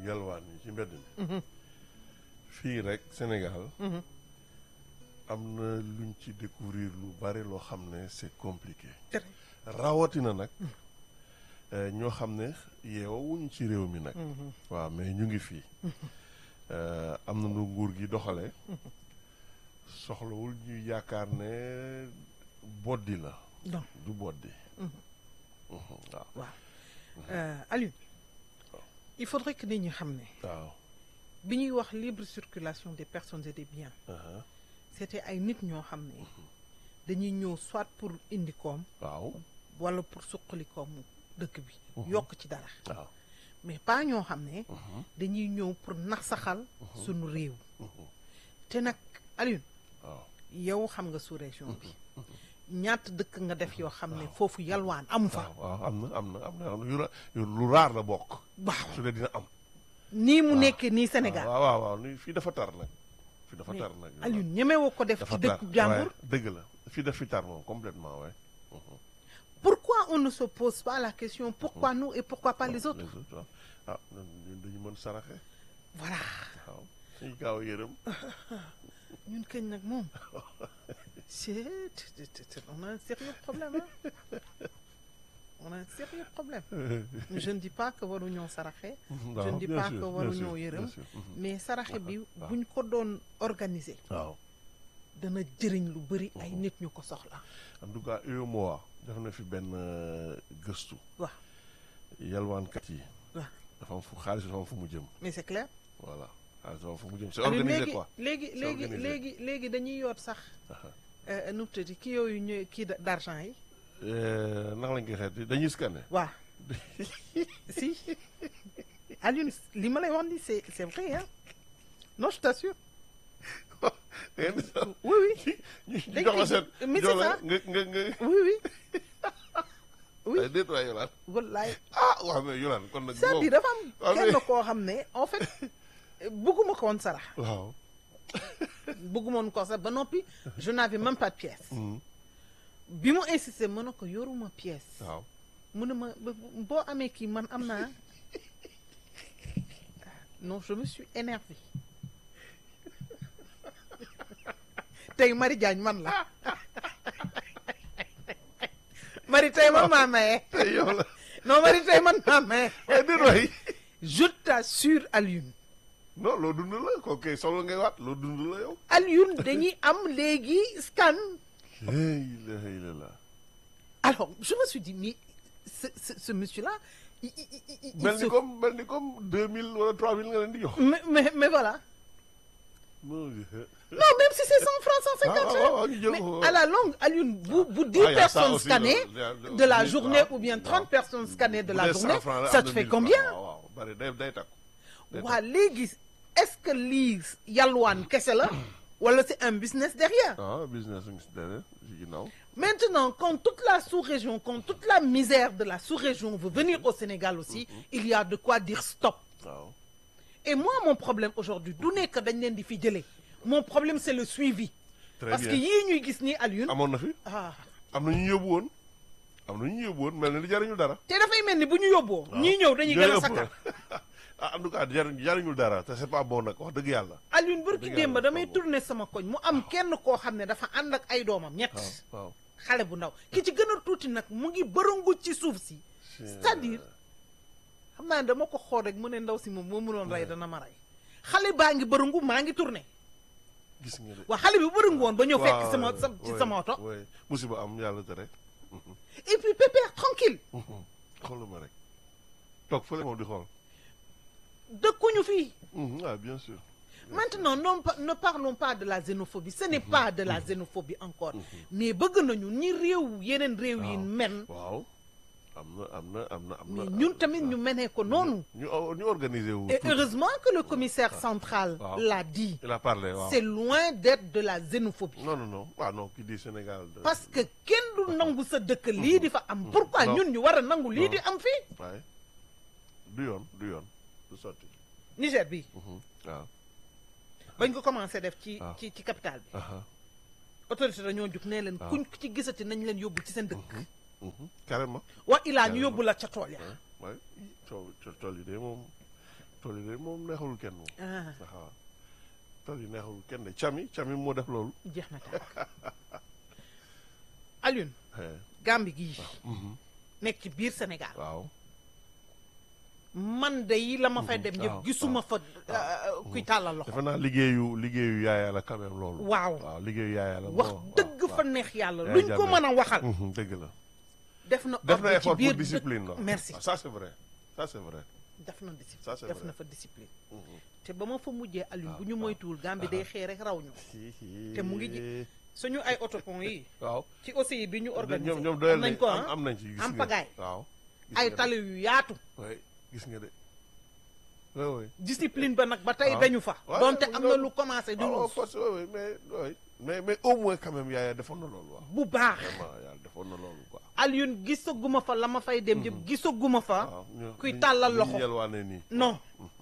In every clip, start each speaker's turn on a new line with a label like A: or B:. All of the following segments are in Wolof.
A: yalwaan yi ci mbedd mi fii rek Sénégal am na luñ ci découvrir lu bari loo xam ne c'est compliqué
B: Très.
A: rawatina nag eh, ñoo xam ne yeewuñ ci réew mi nag waaw mais ñu ngi fii Eh, am na nu nguur gi doxale soxlawul ñu yaakaar ne boddi la
B: non
A: du boddi Mhm, waaw
B: waaw Euh, Aliou il faudrait que nit ñi xam ne
A: waaw
B: bi ñuy wax libre circulation des personnes et des biens
A: aha,
B: c'était ay nit ñoo xam ne dañuy ñëw soit pour indi koom
A: waaw
B: wala pour suqali koomu dëkk bi yokk ci dara
A: waaw
B: mais pas ñoo xam ne dañuy ñëw pour nasaxal sunu réew te nag Aliou
A: waaw
B: yow xam nga sous région bi ñaata dëkk nga def yoo xam ne foofu yalwaan amu fa
A: waaw waaw am na am na am na am na yu ra- yu lu raar la bokk
B: waaw
A: su dee dina am
B: nii mu nekkee nii Sénégal
A: waaw waaw waaw ni fii dafa tar nag fii dafa
B: mais
A: tar nag
B: Aliou ñemewoo ko def
A: dafa
B: ci
A: tar
B: dëkku jàmbur
A: waaye dëgg la fii daf fi tar moom complètement ouais
B: pourquoi on ne se pose pas la question pourquoi nous et pourquoi pas les autres
A: les autres waaw ah ñun dañu mën saraxe
B: voilà
A: waaw suñu gaaw a yërëm
B: ñun kañ nag moom c'est on a un sérieux problème hein on a un sérieux problème je ne dis pas que waruñoo saraxe je ne dis
A: bien
B: pas
A: sûr,
B: que
A: bien
B: waruñoo
A: sûr,
B: yërëm
A: bien sûr. Mhm.
B: mais saraxe bi
A: waaw.
B: buñ ko doon organiser
A: waaw
B: dana jëriñ lu bëri ay nit ñu ko soxla
A: en tout cas UEMOA def na fi benn euh, gëstu
B: waaw
A: yalwaankat yi
B: waaw
A: dafa am fu xaalis dafa am fu mu jëm
B: mais c'est clair
A: voilà xaalis dafa am fu mu jëm c'est
B: Aliou,
A: organisé
B: léegi
A: quoi
B: léegi
A: C'est
B: léegi
A: organisé.
B: léegi léegi dañuy yoot sax euh, nu mu tëddi kii yooyu ñu kii d- d'argent yi
A: Euh, naka lañ koy xeeti dañuy scanner
B: waaw si Alioune li ma lay wax ni c'est c'est vrai hein non je t'assure oui oui
A: ñu
B: Dañ
A: jox la
B: koy-
A: seen
B: mais
A: jox
B: c'est
A: la
B: ça.
A: nga nga nga
B: oui oui Oui.
A: ay déet waay Yolaan
B: wallaay
A: ah waaw mais Yolaan kon nag
B: c'est-à-dire dafa am
A: waaw,
B: kenn
A: mais-
B: koo xam ne en fait bëgguma ko woon sarax
A: waaw
B: bëgguma woon ko sax ba noppi je n'avais même pas de pièce
A: Mhm.
B: bi mu insisté mën na ko yoruma pièce
A: waaw
B: mu ne ma ba- boo amee kii man am naa non je me suis énervé tey Marie Diagne man la Marie tey man maa maye
A: tey yow la
B: non Marie tey man maa maye
A: ay déet waay
B: je t'assure Alioune
A: non loo dund la kooku kay solo ngay waat loo dund la yow
B: Alioune dañuy am léegi scan
A: la ilaha illallah
B: alors je me suis dit mais ce ce, ce monsieur là il, il, il, il
A: mel
B: se-
A: ni comme mel ni comme deux mille wala trois mille nga leen di jox
B: mais, mais mais voilà
A: non
B: Non, même si c'est 100 francs, 150
A: Ah, ah,
B: francs.
A: ah, ñu jël
B: Mais
A: ko.
B: à la longue, Alioune, vous, vous 10
A: Ah, il y a ça
B: personnes
A: aussi,
B: scannées
A: le- le- le-
B: de la
A: le-
B: journée
A: waaw,
B: ou bien
A: waaw.
B: 30 personnes scannées de
A: Bu
B: la
A: dee
B: journée,
A: 100 francs la,
B: ça
A: am
B: te
A: na
B: fait
A: 1000
B: combien
A: francs. waaw waaw bari day day takku day
B: waa léegi est-ce que lii yalwaan kese la wala c'est un business derrière
A: ah business ngi si derrière si ginnaaw
B: Maintenant, quand toute la sous-région, quand toute la misère de la sous-région veut venir au Sénégal aussi, il y a de quoi dire stop.
A: waaw
B: Et moi, mon problème aujourd'hui, du nekk dañ leen di fi jëlee. Mon problème, c'est le suivi.
A: très
B: Parce
A: bien
B: que yii ñuy gis nii Alioune.
A: amoon na fi
B: ah
A: am na ñu yóbbu woon am na ñu yóbbu woon mel na li jariñul dara
B: te dafay mel ni bu ñu yóbboo. ñii ñëw dañuy gën a sakkan.
A: ah en tout cas jariñ jariñul dara te c'est pas bon nag wax dëgg yàlla
B: Alioune barki
A: Dëgg
B: démb
A: yàlla,
B: damay
A: waaw.
B: tourner sama koñ mu am kenn koo xam ne dafa ànd ak ay doomam ñett.
A: waaw waaw
B: xale bu ndaw ki ci gën a tuuti nag mu ngi bërëngu ci suuf si. c'est-à-dire xam naa ne dama ko xool rek mu ne ndaw si moom moo mënoon rey dana ma rey. xale baa ngi bërëngu maa ngi tourner.
A: gis nga de
B: waa xale bi bërëngu woon ba ñëw fekk
A: waaw,
B: sama sa ci
A: ouais,
B: sama oto.
A: ouais. musiba am yàlla tere
B: et puis pépère tranquille
A: xooluma rek toog fële moom di xool
B: dëkkuñu fii.
A: Mhm, ah bien sûr
B: Maintenant, non, pa- ne parlons pas de la xénophobie. Ce n'est pas de la xénophobie encore. Mais bëgg nañu ni réew yeneen réew yi
A: waaw.
B: men.
A: waaw am na am na am na am na
B: Mais ñun tamit ñu menee ko noonu.
A: ñu ñu organiser wu
B: Et
A: tout.
B: heureusement que le commissaire central
A: Waaw.
B: l'a dit.
A: il a parlé waaw
B: C'est loin d'être de la xénophobie.
A: non non non ah non qui dit Sénégal de-
B: Parce que kenn du nangu sa dëkk lii di fa am. Pourquoi
A: Non.
B: ñun ñu war a nangu lii
A: Non.
B: di am fii.
A: waaye du yoon du yoon du sotti
B: Niger bi
A: Mhm, waaw
B: bañ ko commencé def ci
A: Waaw.
B: ci ci capitale bi.
A: aha
B: autorité dañoo jug nee leen
A: Waaw.
B: kuñ ci gisati nañ leen yóbbu ci seen dëkk.
A: mhm, carrément
B: wa ilaa ñu
A: Carrément.
B: yóbbu la ca tool ya.
A: waaye coow co- tool yi de moom tool yi de moom neexul kenn moom
B: ah
A: waaw tool yi neexul kenn de cami cami moo def loolu
B: jeex na tàkk Alioune
A: Eh,
B: Gambie gii
A: mhm,
B: nekk ci biir Sénégal
A: waaw
B: man de yi la ma fay dem
A: waaw,
B: yëpp gisuma fa euh, kuy tàllal loxo
A: defe naa liggéeyu liggéeyu yaaya la quand même loolu
B: waaw
A: waaw liggéeyu yaaya la
B: wax
A: moo-
B: dëgg
A: waaw,
B: fa neex yàlla
A: Yaay
B: luñ ko
A: Jammeh.
B: mën a waxal
A: mhm, dëgg la
B: def na
A: def na
B: ordre ci
A: effort
B: biir
A: pour discipline
B: dëkk-
A: waaw
B: merci
A: Ah, ça c'est vrai ça c'est vrai
B: def na discipline
A: Ça, c'est
B: def
A: vrai.
B: na fa discipline
A: Mhm.
B: te ba ma fa mujjee Alioune
A: waaw,
B: bu ñu
A: waaw.
B: moytuwul Gambie day xëy rek raw ñu
A: Hi,
B: Te mu ngi ji- suñu ay autopont yi
A: waaw
B: ci aussi bi ñu organisé
A: ñoom ñoom
B: am
A: doyal
B: nañ
A: nañ
B: ko
A: am
B: ah
A: am nañ ci gis
B: am
A: nga
B: pagaille.
A: waaw gis
B: ay
A: nga de.
B: tali yu yaatu
A: oui gis nga de oui oui
B: discipline ba nag ba tey
A: waaw.
B: dañu fa
A: Ouais,
B: donte
A: mu
B: am
A: ngi
B: na
A: noonu.
B: lu commencé di
A: ah oh,
B: ruus
A: force oui oui mais oui mais mais au moins quand même yaaya defoon na loolu waaw
B: bu baax
A: vraiment yàlla defoon na loolu quoi
B: Alioune gisaguma fa la ma fay dem yëpp gisaguma fa
A: waaw ñu-
B: kuy
A: ñu-
B: tàllal
A: ñu
B: loxo.
A: yelwaane nii
B: non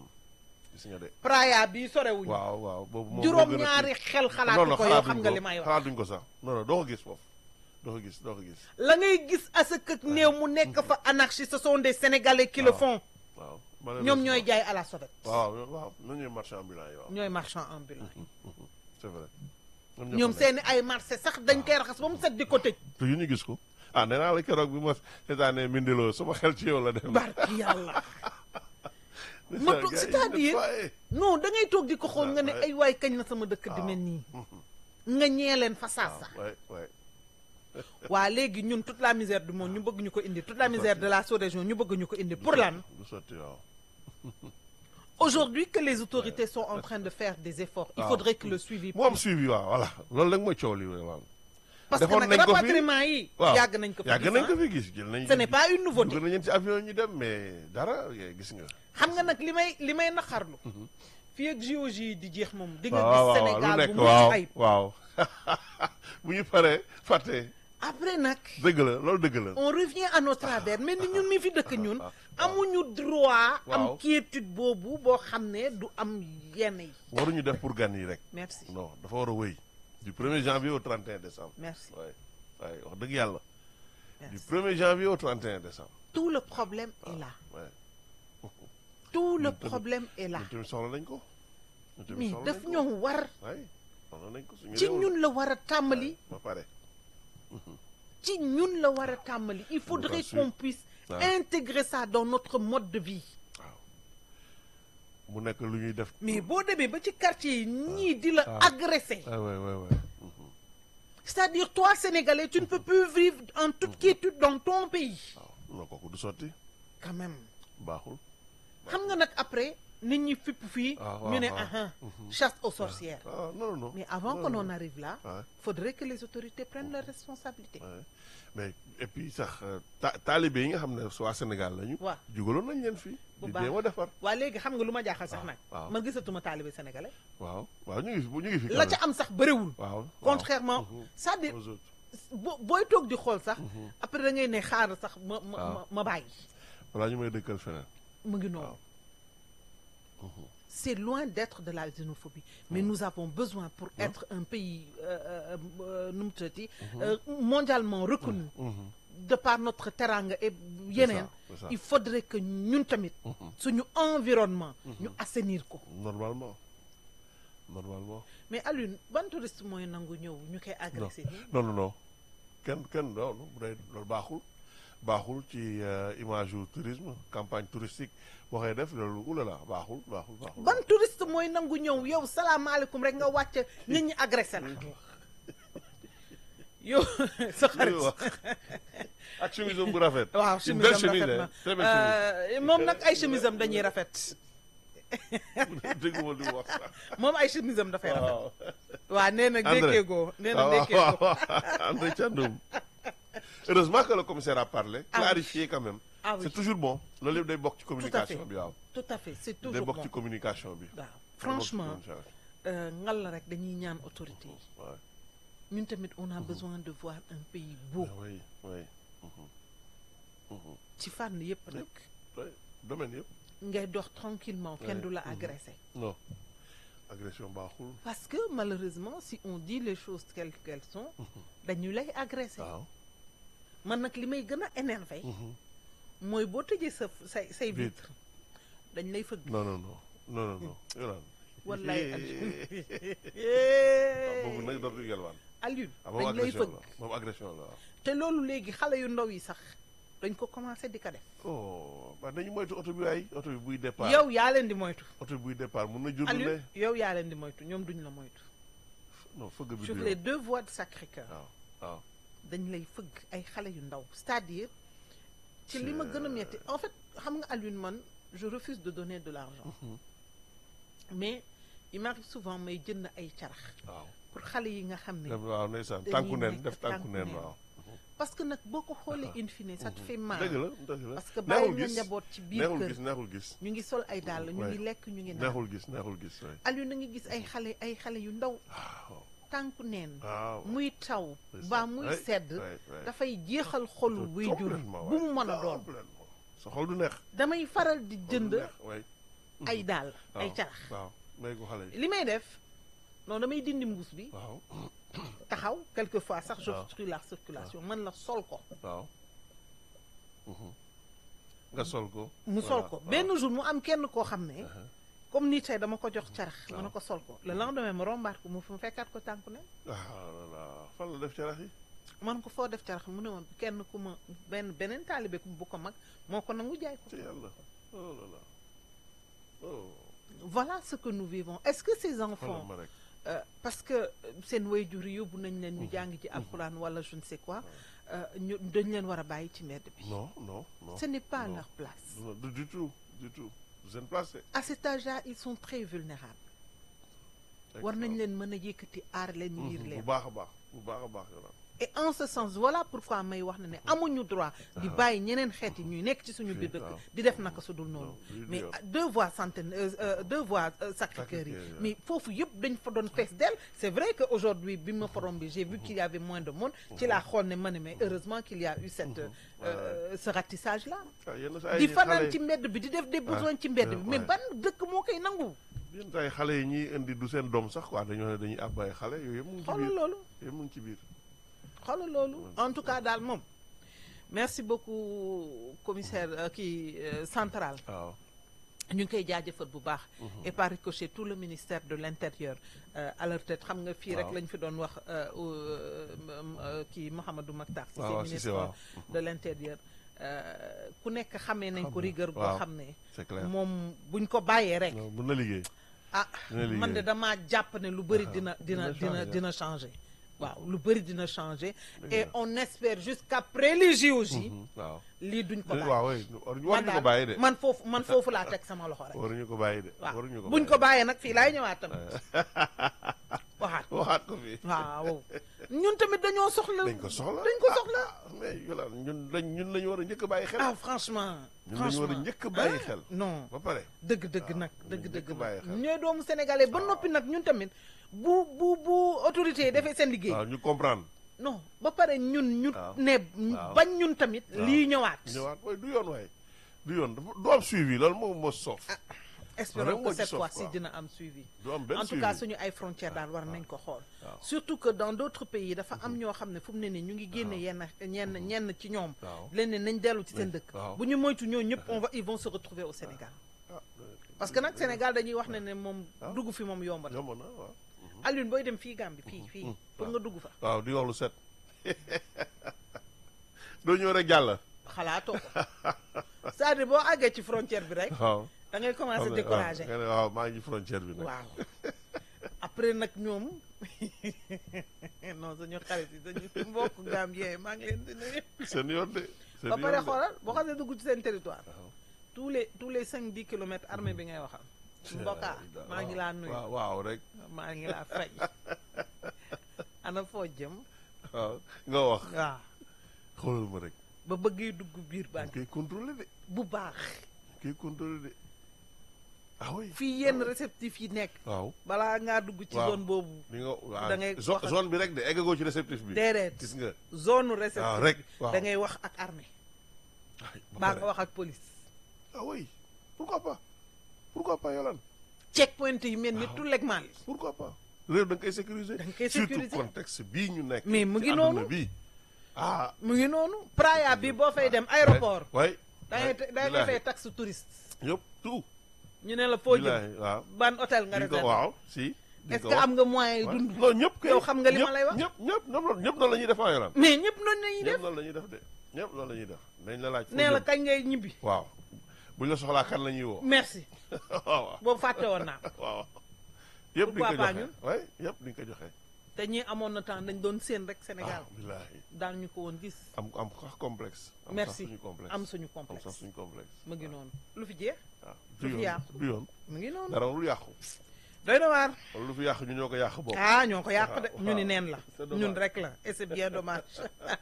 A: gis nga de
B: Praia bi sorewuñu
A: waaw waaw boobu moom moo
B: juróom
A: gën a
B: ñaari
A: kii.
B: xel
A: non
B: xalaatu
A: non
B: ko yow
A: xalaatuñ
B: xam nga li may wax
A: xalaatuñ ko sax non non doo ko gis foofu doo ko gis doo ko gis
B: la ngay gis asak ak néew mu nekk fa anarchie ce sont des sénégalais qui le
A: waaw.
B: font
A: waaw
B: ñoom ñooy
A: malheureusement.
B: jaay à la sauvette
A: waaw waaw ñoom ñooy marchand ambulant yi waaw
B: ñooy marchand ambulant
A: c'est vrai ñoom ñoo
B: ñoom
A: fa nekk.
B: seeni ay marché sax dañ koy raxas ba mu set di ko tëj
A: te yu ñu gis ko ah nee naa la keroog bi ma seetaanee mindiloo sama xel ci yow la dem
B: barki yàlla
A: Gars
B: ma
A: yi
B: toog
A: ñu
B: c'est-à-dire
A: nettoyé.
B: non da ngay toog di ko xool nga ne
A: Ouais.
B: ay waay kañ la sama dëkk di mel nii nga ñee leen fa saa sa
A: ouais ouais
B: waa léegi ñun toute la misère du monde ñu bëgg ñu ko indi toute la misère de la sous-région ñu bëgg ñu ko indi pour lan
A: du sotti waaw
B: aujourd'hui que les autorités sont en train de faire des efforts il
A: waaw.
B: faudrait que le suivi
A: mu am suivi waaw voilà loolu rek mooy coow li waaw
B: parce que
A: defoon
B: nag
A: nañ ko fi.
B: rapatriement yi
A: waaw
B: yàgg nañ ko fi
A: yàgg
B: gis,
A: nañ
B: ah.
A: ko fi gis jël nañ
B: ce n'est pas une nouveauté
A: dugal nañ ci avion ñu dem mais dara eh, gis nga
B: xam nga nag li may li may naqarlu fii ak JOJ yi di jeex moom di nga
A: waaw
B: gis
A: waaw lu
B: Sénégal
A: nekk
B: bu mucc
A: waaw
B: ayib
A: waaw bu ñu paree fàtte
B: après nag
A: dëgg la loolu dëgg la
B: on revient à nos travers mais ni ñun mi fi dëkk ñun amuñu droit am
A: Waaw.
B: quiétude boobu boo xam ne du am yenn yi
A: waruñu def pour gan yi rek
B: merci
A: non dafa war a wëy du 1er janvier au 31 décembre
B: merci
A: waaye waaye wax dëgg yàlla du
B: merci
A: 1er janvier au 31 décembre
B: tout le problème est là
A: waaye
B: tout le
A: Ñun tamit-
B: problème est là
A: ñun tamit soxla nañ ko ñun tamit
B: mais
A: soxla
B: daf
A: nañ ko
B: ñoo war
A: waaye soxla nañ ko suñu
B: ci
A: réew la.
B: ñun la war a tàmbali
A: ba pare
B: ci ñun la war a tàmbali il faudrait
A: sûr.
B: qu'on puisse
A: waaw.
B: intégrer ça dans notre mode de vie
A: waaw mu nekk lu ñuy def
B: mais boo demee ba ci quartier yi ñii di la
A: waaw.
B: agresser
A: ah ouais ouais ouais
B: c'est-à-dire toi Sénégalais tu ne peux plus vivre en toute quiétude dans ton pays
A: waaw non kooku du sotti
B: quand même
A: baaxul
B: xam nga nag après nit ñi fipp fii
A: Ah, waaw,
B: ñu ne
A: waaw.
B: aha chasse aux sorcières
A: ah non non non
B: mais avant
A: Non,
B: que
A: non.
B: l'on arrive là
A: Ouais.
B: faudrait que les autorités prennent leurs responsabilités
A: Ouais. mais et puis sax euh, ta taalibe yi nga xam ne waa Sénégal lañu.
B: waaw
A: jugaloon nañ leen fii.
B: Bu
A: di
B: baax.
A: jéem a defar.
B: waa léegi xam nga lu ma jaaxal sax
A: waaw,
B: nag
A: waaw.
B: man gisatuma taalibe sénégalais
A: waaw waaw ñu ngi fi ñu ngi fi.
B: la
A: quand
B: ca am sax bëriwul
A: même. waaw
B: contrairement
A: Mhm.
B: c'est-à-dire
A: aux autres.
B: bo booy toog di xool sax après da ngay ne xaar sax ma ma
A: waaw.
B: ma ma bàyyi
A: balaa ñu may dëkkal feneen.
B: mu ngi noonu
A: waaw.
B: c'est loin d'être de la xénophobie mais nous avons besoin pour être un pays euh, euh, euh, nu mu tuddati euh, mondialement reconnu
A: Mhm.
B: de par notre teranga et yeneen
A: c'est ça.
B: il faudrait que ñun tamit suñu environnement ñu assainir ko
A: normalement normalement.
B: mais Alioune ban touriste mooy nangu ñëw ñu koy agressé nii
A: non non non kenn kenn non bu dee loolu baaxul baaxul ci euh, image yu tourisme campagne touristique waxee def loolu oulala baaxul baaxul baaxul.
B: ban touriste mooy nangu ñëw yow salaamaaleykum rek nga wàcc nit ñi agressé la yow sa xarit
A: wax ak chemise bu rafet.
B: waaw
A: Une
B: chemise
A: belle
B: am
A: chemise,
B: rafet
A: hein. Très belle
B: na Euh, moom nag ay chemise am dañuy rafet
A: dégg nga li mu wax sax.
B: moom ay chemise am dafay rafet
A: waaw.
B: waaw nee na
A: André.
B: dékkeegoo nee na
A: waaw waaw
B: dékkeegoo
A: waaw André Thiandoum. heureusement que le commissaire a parlé.
B: Ah oui.
A: clarifié quand même.
B: Ah oui.
A: c'est toujours bon loolu yëpp day bokk ci communication
B: fait.
A: bi waaw.
B: tout à fait c'est
A: day
B: toujours
A: bokk
B: bon
A: ci communication bi.
B: waaw franchement
A: Day bokk ci communication
B: euh, ngal la rek dañuy ñaan autorité yi
A: bi. Ouais.
B: ñun tamit on a besoin de voir un pays beau
A: Ah oui oui.
B: ci fànn yépp nag
A: oui domaine yëpp.
B: ngay dox tranquillement kenn
A: Ouais.
B: du la
A: Mhm.
B: agressé
A: non agression baaxul.
B: parce que malheureusement si on dit les choses telles qu'elles sont dañu lay agressé
A: waaw.
B: man nag li may gën a énervé mooy boo tëjee sa say say
A: Vitre.
B: vitre dañ lay fëgg
A: non non non non non non Yolande
B: wallaay
A: boobu nag dootul yelwaan
B: Alioune
A: ah moom
B: dañ lay
A: agression
B: fëgg
A: la moom agression la waaw
B: te loolu léegi xale yu ndaw yi sax dañ ko commencé di ko def
A: oh waaw dañu moytu oto bi waay oto bi buy départ
B: yow yaa leen di moytu
A: oto bi buy départ mun na jur lu
B: Alioune
A: ne
B: yow yaa leen di moytu ñoom duñ la moytu
A: non fëgg bi
B: sur
A: du
B: les
A: yoon.
B: deux voies de Sacré-Cœur
A: waaw waaw
B: dañ lay fëgg ay xale yu ndaw c'est-à-dire ci li ma gën a metti en fait xam nga Alioune man je refuse de donner de l'argent mais il m'arrive souvent may jënd ay carax
A: waaw
B: pour xale yi nga xam ne
A: dem waaw ndeysaan
B: dañuy
A: tànku neen
B: nekk
A: def tànku
B: tànku
A: neen
B: neen.
A: waaw
B: parce que nag boo ko xoolee in fine ça te fait mal
A: dëgg la dëgg la
B: parce que bàyyi
A: neexul
B: nga
A: gis
B: njaboot ci biir
A: neexul
B: kër
A: gis neexul gis
B: ñu ngi sol ay dàll ñu
A: Ouais.
B: ngi lekk ñu ngi naan
A: neexul gis neexul gis waay
B: Alioune na ngi gis ay xale ay xale yu ndaw
A: waaw
B: tànku neen
A: waaw
B: muy taw
A: ndeysaan.
B: ba muy
A: Ouais,
B: sedd
A: ouais, ouais.
B: dafay jeexal xolu wuy jur
A: Complètement,
B: bu
A: waay.
B: mu mën a doon
A: Complètement. sa xol du neex
B: damay faral di
A: xol du
B: jënd
A: neex, waay.
B: ay dàll ay
A: waaw,
B: carax
A: waaw may ko xale yi
B: li may def non damay dindi mbuus bi
A: waaw
B: taxaw quelquefois sax
A: waaw.
B: j'obstrue la circulation man la sol ko
A: waaw Mhm. nga sol ko
B: mu sol
A: Voilà,
B: ko
A: waaw.
B: benn jour mu am kenn koo xam ne
A: Uh-huh.
B: comme nii tey dama ko jox carax ma ne
A: waaw.
B: ko sol ko le lendemain ma rombaat ko mu fu mu fekkaat ko tànku ne
A: ah là là fan la def carax yi
B: man ko foo def carax mu ne ma kenn ku ma benn beneen taalibe ku bu ko mag moo ko nangu jaay ko
A: ci yàlla oh là là oh
B: voilà ce que nous vivons est-ce que ces
A: xoolal
B: enfants
A: ma rek
B: euh, parce que euh, seen waajur yi yóbbu nañ leen ñu jàng ci alxuraan wala je ne sais quoi euh, ñu dañ leen war a bàyyi ci mbedd bi
A: non non non
B: ce n'est pas
A: non.
B: leur place
A: non, du du tout du tout seen place c'est
B: à cet âge-là ils sont très vulnérables war nañ leen mën a yëkkati aar leen yiir
A: bu
B: leen
A: baax a baax bu baax a baax yow
B: et en ce sens voilà pourquoi may wax ne ne amuñu droit di bàyyi ñeneen xeet yi ñuy nekk ci suñu biir dëkk
A: waaw.
B: di def naka su dul noonu
A: Non, lii du
B: mais
A: yoon.
B: ah, deux voies centaine euh, euh, deux voies euh, Sacré-Cœur yi
A: Sacré-Cœur, ouais.
B: mais foofu yëpp dañ fa doon fees del c'est vrai que aujourd'hui bi ma fa rombee j'ai vu qu'il y avait moins de monde ci laa xool ne ma ne mais heureusement qu'il y a eu cette euh, ce ratissage là
A: ah yenn saa
B: di
A: yi
B: fanaan
A: xale
B: ci mbedd bi di def des besoins ci mbedd bi mais
A: ouais.
B: ban dëkk moo koy nangu
A: yenn saa yi xale yi ñuy indi du seen doom sax quoi dañoo ne dañuy àbb ay xale yooyu yëpp mu ngi ci
B: xoolal
A: biir
B: loolu
A: yëpp mu ngi ci biir
B: xoolal loolu en tout cas daal moom merci beaucoup commissaire euh, kii euh, central
A: waaw
B: ñu ngi koy jaajëfal bu baax et par ricochet tout le ministère de l'intérieur euh, à leur tête xam nga fii rek
A: Waaw.
B: lañ fi doon wax euh, euh, euh, kii Mouhamadou Makhtar Cissé
A: waaw waaw
B: ministre
A: Cissé waaw
B: de l'intérieur euh, ku nekk xamee nañ ko
A: Xam na,
B: rigueur boo
A: waaw.
B: xam ne
A: c'est clair
B: moom buñ ko bàyyee rek
A: non mën na liggéey
B: ah
A: dina liggéey.
B: man de damaa jàpp ne lu bëri
A: Ah,
B: dina dina
A: dina
B: dina
A: changer.
B: dina changer waaw lu bëri dina changer
A: Dëgg
B: et
A: la.
B: on espère jusqu'après les JOJ
A: Mhm, waaw
B: lii duñ ko bàyyi
A: waaw oui waruñu
B: man
A: ko
B: daal
A: bàyyi de
B: man foofu man foofu laa teg sama loxo rek
A: waruñu ko bàyyi de
B: waaw
A: waruñu ko
B: buñ ko bàyyee nag fii laay ñëwaat tamit waxaat
A: waxaat ko fii
B: waaw ñun tamit dañoo soxla
A: dañ ko soxla
B: dañ ko soxla
A: ah, ah, mais yolaan ñun lañ ñun lañu war a njëkk a bàyyi xel
B: ah franchement
A: ñun lañu war a
B: franchement
A: njëkk a bàyyi
B: ah,
A: xel
B: non
A: ba pare
B: dëgg dëgg
A: waaw,
B: nag
A: ñun
B: dëgg
A: njëkk
B: dëgg
A: bàyyi
B: nag
A: xel.
B: ñooy doomu sénégalais ba noppi nag ñun tamit bu bu bu autorité yi defee seen liggéey
A: waaw ñu comprendre
B: non ba pare ñun ñu
A: waaw.
B: ne
A: waaw.
B: bañ ñun tamit
A: waaw.
B: lii ñëwaat
A: ñëwaat waaye du yoon waaye du yoon dafa du am suivi loolu moom moo soof
B: espérons
A: Vraiment
B: que
A: ci
B: cette
A: sof,
B: fois-ci
A: quoi.
B: dina am suivi
A: du am benn
B: en tout
A: suivi
B: cas suñu ay frontières daal war nañ ko xool
A: waaw.
B: surtout que dans d'autres pays dafa am ñoo xam ne fu mu ne nii ñu ngi génne yenn ñenn ñenn ci ñoom
A: waaw
B: leen ne nañ dellu ci seen dëkk
A: waaw.
B: bu ñu moytu ñoo ñëpp on va ils vont se retrouver au Sénégal
A: ah
B: parce que nag Sénégal dañuy wax ne ne moom
A: waaw.
B: dugg fi moom yomb na
A: yomb na waaw
B: Alioune booy dem fii Gambie fii fii pour nga dugg fa
A: waaw di wax lu set doo ñëw rek jàll
B: xalaatoo ko c'est-à-dire boo àggee ci frontière bi rek
A: waaw
B: da ngay commencer
A: xam nga,
B: décourager
A: waaw nga ne waaw maa ngi frontière bi nag
B: waaw après nag ñoom non suñu xarit yi dañu mbokk Gambien yi maa ngi leen di nuyu
A: seen yoon de seen
B: ba pare
A: yoon de.
B: xoolal boo xasee dugg ci seen territoire
A: waaw
B: tous les tous les cinq dix kilomètres armée bi ngay waxal mbokkaa maa ngi laa nuyu
A: waaw waaw rek
B: maa ngi laa fay ana foo jëm
A: waaw nga wax
B: waaw
A: xoolal ma rek
B: ba bëggee dugg biir
A: dañ
B: banque
A: koy contrôler de
B: bu baax
A: dañ koy contrôler de ah oui
B: fii yenn réceptif yi nekk
A: waaw
B: balaa ngaa dugg ci
A: Waaw.
B: zone boobu
A: li nga waaw
B: Da ngay
A: zo-
B: wax ak-
A: zone bi rek de eggagoo ci réceptif bi
B: déedéet
A: gis nga
B: zone
A: waaw
B: réceptif
A: rek
B: bi
A: waaw
B: da ngay wax ak armée
A: Ay, ba
B: baa
A: pare.
B: nga wax ak police
A: ah oui pourquoi pas pourquoi pas Yolande
B: checkpoint yi mel ni
A: Waaw.
B: tout legment li
A: pourquoi pas réew da nga koy sécuriser
B: Da nga koy
A: surtout
B: sécuriser.
A: contexte bii ñu nekk
B: Mais mu
A: ci
B: ngi
A: àdduna
B: noonu.
A: bi ah
B: mu ngi noonu Praia bi boo fay dem aéroport
A: way
B: da ngay da ngay fay taxe touriste
A: yëpp tout
B: ñu ne la foo jëm
A: billaahi waaw
B: ban hôtel nga
A: di ko
B: réservé
A: waaw si di
B: est-ce
A: ko
B: que
A: wax.
B: am nga moyen yu
A: Ouais.
B: dund
A: non ñëpp kay
B: yow xam nga li ma
A: ñëpp-
B: lay wax.
A: ñëpp ñëpp ñëpp ñëpp noonu la ñuy def en yoraan
B: mais ñëpp noonu la ñuy
A: ñëpp
B: def
A: loolu la ñuy def de ñëpp loolu la ñuy def dañ la laaj. fu
B: nee la
A: jëm.
B: kañ ngay ñibbi
A: waaw buñ la soxlaa kan la ñuy woo.
B: merci
A: waaw
B: boobu fàtte woon naa
A: waaw. yëpp di nga ko
B: Pourquoi pas
A: joxe oui yëpp di nga ko joxe.
B: te ñi amoon na temps dañ doon séen rek Sénégal
A: ah billaahi
B: daan ñu ko woon gis
A: am am sax complexe. am sax
B: merci
A: suñu complexe
B: am suñu
A: am sax
B: complexe
A: suñu complexe.
B: mu ngi noonu lu fi jeex
A: waaw
B: lu
A: du
B: fi
A: yoon
B: yàqu.
A: du yoon
B: mu ngi noonu
A: dara lu yàqu.
B: doy na waar
A: wala lu fi yàqu ñu ñoo ko yàq bokk.
B: ah ñoo ko yàq de
A: waaw,
B: ñu ni
A: waaw.
B: neen la
A: C'est dommage.
B: ñun rek la et c'est bien dommage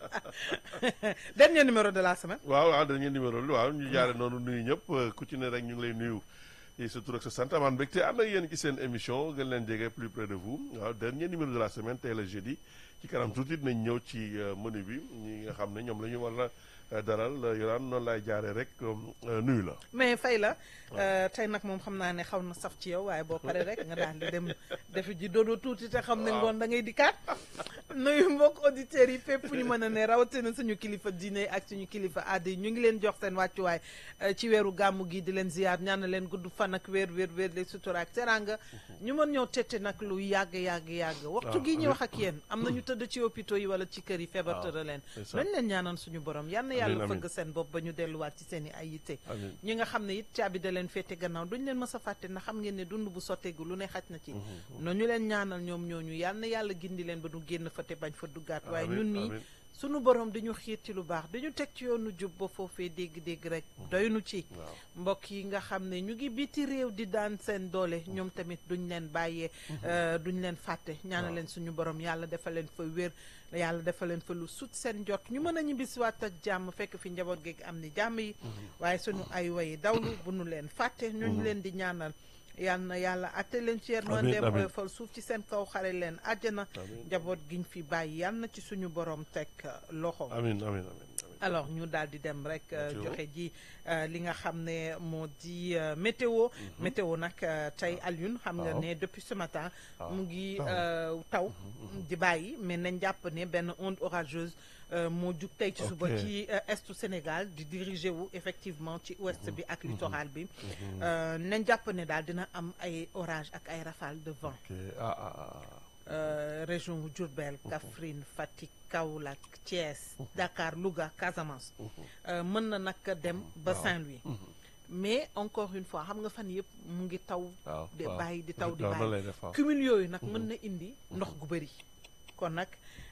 B: dernier numéro de la semaine
A: waaw waaw dañuy numéro li waaw ñu jaare noonu nuyu ñëpp ku ci ne rek ñu ngi lay nuyu yi sa tur ak sa sant amaan mbégte ànd ak yéen ci seen émission gën leen jege plus près de vous waaw dernier numéro de la semaine tey la jeudi ci kanam tuuti dinañ ñëw ci euh, menu bi ñi nga xam ne ñoom la ñu war a daral yoraan noonu laay jaaree rek euh, nuyu la
B: mais fay la euh, tey nag moom xam naa ne xaw na saf ci yow waaye boo paree rek nga daal di dem defi ji dodo tuuti te xam ne
A: Waaw.
B: ngoon da ngay dikkaat nuyu mbokk auditeurs yi fépp fu ñu mën a ne rawatina suñu kilifa diine ak suñu kilifa aada yi ñu ngi leen jox seen wàccuwaay euh, ci weeru gàmmu gi di leen ziyaar ñaan leen gudd fan ak weer weer weer le sutura ak teranga ñu mën ñoo tette nag lu yàgg yàgg yàgg waxtu
A: waaw,
B: gi ñu
A: amiin.
B: wax ak yéen am na ñu tëdd ci hôpitaux yi wala ci kër yi feebar
A: waaw,
B: tëra leen
A: c'est ça.
B: lañ leen ñaanal suñu borom yal na
A: Amiin,
B: yàlla
A: amiin.
B: fëgg seen bopp ba ñu delluwaat ci seen i ay yitte
A: amiin
B: ñi nga xam ne it caabi da leen féete gannaaw duñ leen mës a fàtte na xam ngeen ne dund bu sotteegu lu ne xaj na ci na ñu leen ñaanal ñoom ñooñu yal na yàlla gindi leen ba du génn fa te bañ fa duggaat waaye
A: Amiin,
B: ñun mii
A: amiin.
B: sunu borom dañu xiir ci lu baax dañu teg ci yoonu jub ba foofee dégg-dégg rek doynu ci
A: waaw
B: mbokk yi nga xam ne ñu ngi biti réew di daan seen doole ñoom tamit duñ leen bàyyee euh, duñ leen fàtte ñaana
A: Waaw.
B: leen suñu borom yàlla defal leen fa wér yàlla defal leen fa lu sut seen jot ñu mën a ñibbisiwaat ak jàmm fekk fi njaboot geeg am ni jàmm yi waaye suñu ay wayi dawlu bu nu leen fàtte ñu ñu leen di ñaanal yal na yàlla atte leen ci yërmandeem
A: amiin.
B: oyofal suuf ci seen kaw xare leen àjjana
A: Amiin.
B: njaboot giñ fi bàyyi yal na ci suñu borom teg euh, loxo
A: amiin amiin amiin amiin
B: alors ñu daal di dem rek euh,
A: Météo.
B: joxe ji euh, li nga xam ne moo di euh, météo météo nag euh, tey Alioune xam nga
A: Waaw.
B: ne depuis ce matin
A: waaw.
B: mu ngi
A: Taw.
B: euh, taw di bàyyi mais nañ jàpp ne benn onde orageuse euh, moo jug tey ci suba
A: Ok.
B: ci euh, estu Sénégal di diriger wu effectivement ci ouest bi ak littoral bi Euh, nañ jàpp ne daal dina am ay orage ak ay rafale de vent
A: ok ah ah ah
B: euh, région wu Diourbel Kaffrine Fatick Kaolack Thiès Dakar Louga Casamance euh, mën na nag dem ba
A: Waaw.
B: Saint-Louis mais encore une fois xam nga fan yëpp mu ngi taw
A: waaw
B: di
A: waaw.
B: bàyyi di taw di
A: Waaw, noonu
B: bàyyi
A: lay def waaw.
B: cumul yooyu nag mën na indi ndox gu bëri kon nag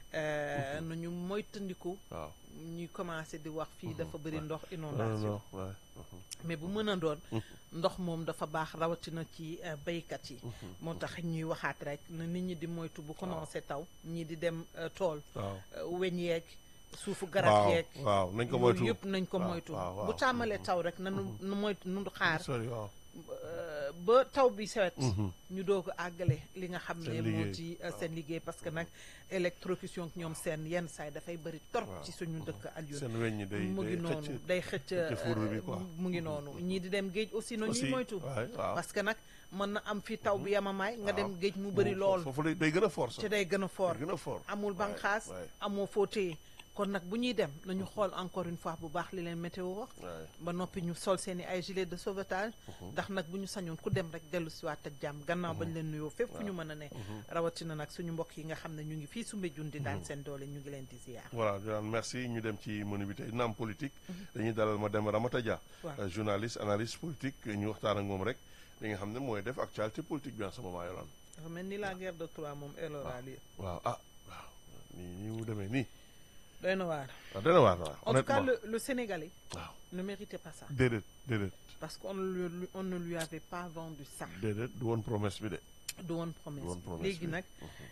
B: euh, nañu moytandiku
A: waaw
B: ñuy commencé di wax fii dafa bëri ndox
A: non
B: inondation
A: non ouais.
B: mais bu mën a doon ndox moom dafa baax rawatina ci euh, béykat yi moo tax ñuy waxaat rek na nit ñi di moytu bu commencé taw ñii di dem euh, tool
A: waaw
B: euh, weñ yeeg suufu garab
A: waaw
B: yeeg
A: waaw nañ ko
B: yooyu
A: moytu
B: yëpp nañ ko
A: waaw,
B: moytu
A: waaw, waaw.
B: bu tàmmalee taw rek nanu nu moytu nu xaar
A: sori waaw
B: euh, ba taw bi sewet ñu doog a àggale li nga xam ne
A: Seen
B: moo
A: liggéey.
B: ci euh, seen liggéey parce que nag électrocution ak ñoom seen yenn saay dafay bëri torop
A: Waaw.
B: ci suñu dëkk Alioune
A: seen weñ ñi day
B: mu ngi
A: day
B: noonu
A: xëcc
B: day xëcc
A: xëcc fourre bi
B: euh,
A: quoi.
B: mu ngi noonu ñii di dem géej aussi na
A: aussi
B: ñuy moytu
A: waay waaw
B: parce que nag mën na am fi taw bi yamamaay nga dem
A: waaw.
B: géej mu bëri lool
A: foofu day day gën a fort sax
B: te day gën a fort
A: day gën a fort
B: amul
A: waay,
B: banqaas
A: waay,
B: amoo foo téye kon nag bu ñuy dem nañu xool encore une fois bu baax li leen météo wax
A: waay.
B: ba noppi ñu sol seen i ay gilet de sauvetage ndax nag bu ñu sañoon ku dem rek dellu siwaat ak jàmm gannaaw bañ leen nuyoo fépp fu ñu mën a ne rawatina nag suñu mbokk yi nga xam ne ñu ngi fii Soumbédioune di daan seen doole ñu ngi leen di ziar
A: voilà Joanne merci ñu dem ci menu bi tey dina am politique dañuy dalal ma dem Ramata Dia
B: Waaw.
A: euh, journaliste analyste politique ñu waxtaan ak moom rek li nga xam ne mooy def actualité politique bi en ce moment yolaan
B: dafa mel ni la guerre de Troie moom elle aura lieu
A: waaw ah waaw nii nii mu demee nii
B: doy na waar
A: waaw dana waar waaw
B: en tout cas
A: honnêtement
B: le, le Sénégalais
A: waaw
B: ne méritait pas ça
A: déedéet déedéet
B: parce qu'on ne lui- on ne lui avait pas vendu ça
A: déedéet du woon promesse bi de
B: du woon promesse
A: Du woon promesse
B: léegi
A: bi.
B: nag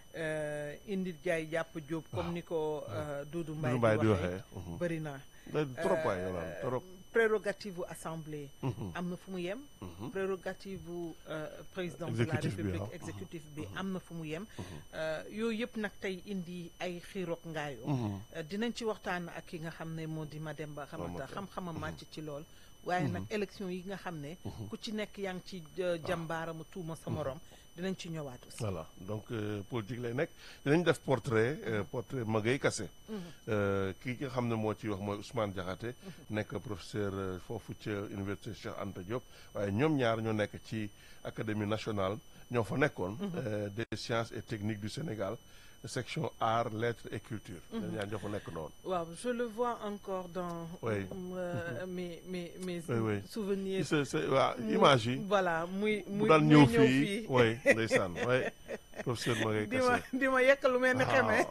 B: euh, indi jaay jàpp jóob comme ni ko euh, Doudou
A: Doudou
B: Mbaye
A: Mbaye
B: di
A: di
B: waxee
A: waxee mhm.
B: bëri na
A: Da- trop waay yolaan trop
B: prérogative u assemblée
A: Mhm.
B: am na fu mu yem
A: Mhm.
B: prérogative u euh, président de la
A: Exécutif bi,
B: république
A: waaw.
B: exécutif bi am na fu mu yem Euh, yooyu yëpp nag tey indi ay xiiroog ngaayoo
A: Mhm.
B: Euh, dinañ ci waxtaan ak ki nga xam ne moo di Mademba Ramata
A: Ramata.
B: xam-xamam màcc ci lool waaye nag élection yi nga xam ne ku ci nekk yaa ngi ci euh, jàmbaaramu tuuma sa morom dinañ ci ñëwaat aussi
A: voilà donc euh, politique lay nekk dinañ def portrait euh, portrait Magaye Kassé Euh, kii nga xam ne moo ci wax mooy Ousmane Diakhaté nekk professeur euh, foofu ca université Cheikh Anta Diop waaye ñoom ñaar ñoo nekk ci académie nationale ñoo fa nekkoon euh, des sciences et techniques du Sénégal section art lettres et culture ñoom ñaar ñoo fa nekk noonu
B: waaw je le vois encore dans
A: Oui.
B: euh, mes mes mes
A: Oui, oui.
B: souvenirs
A: c'est c'est waa image yi
B: voilà muy
A: bu
B: muy
A: daan
B: muy
A: ñëw
B: ñëw
A: fii
B: fii
A: oui ndeysaan oui professeur Magaye
B: di ma
A: Kassé
B: di ma yekk lu mel ni xeme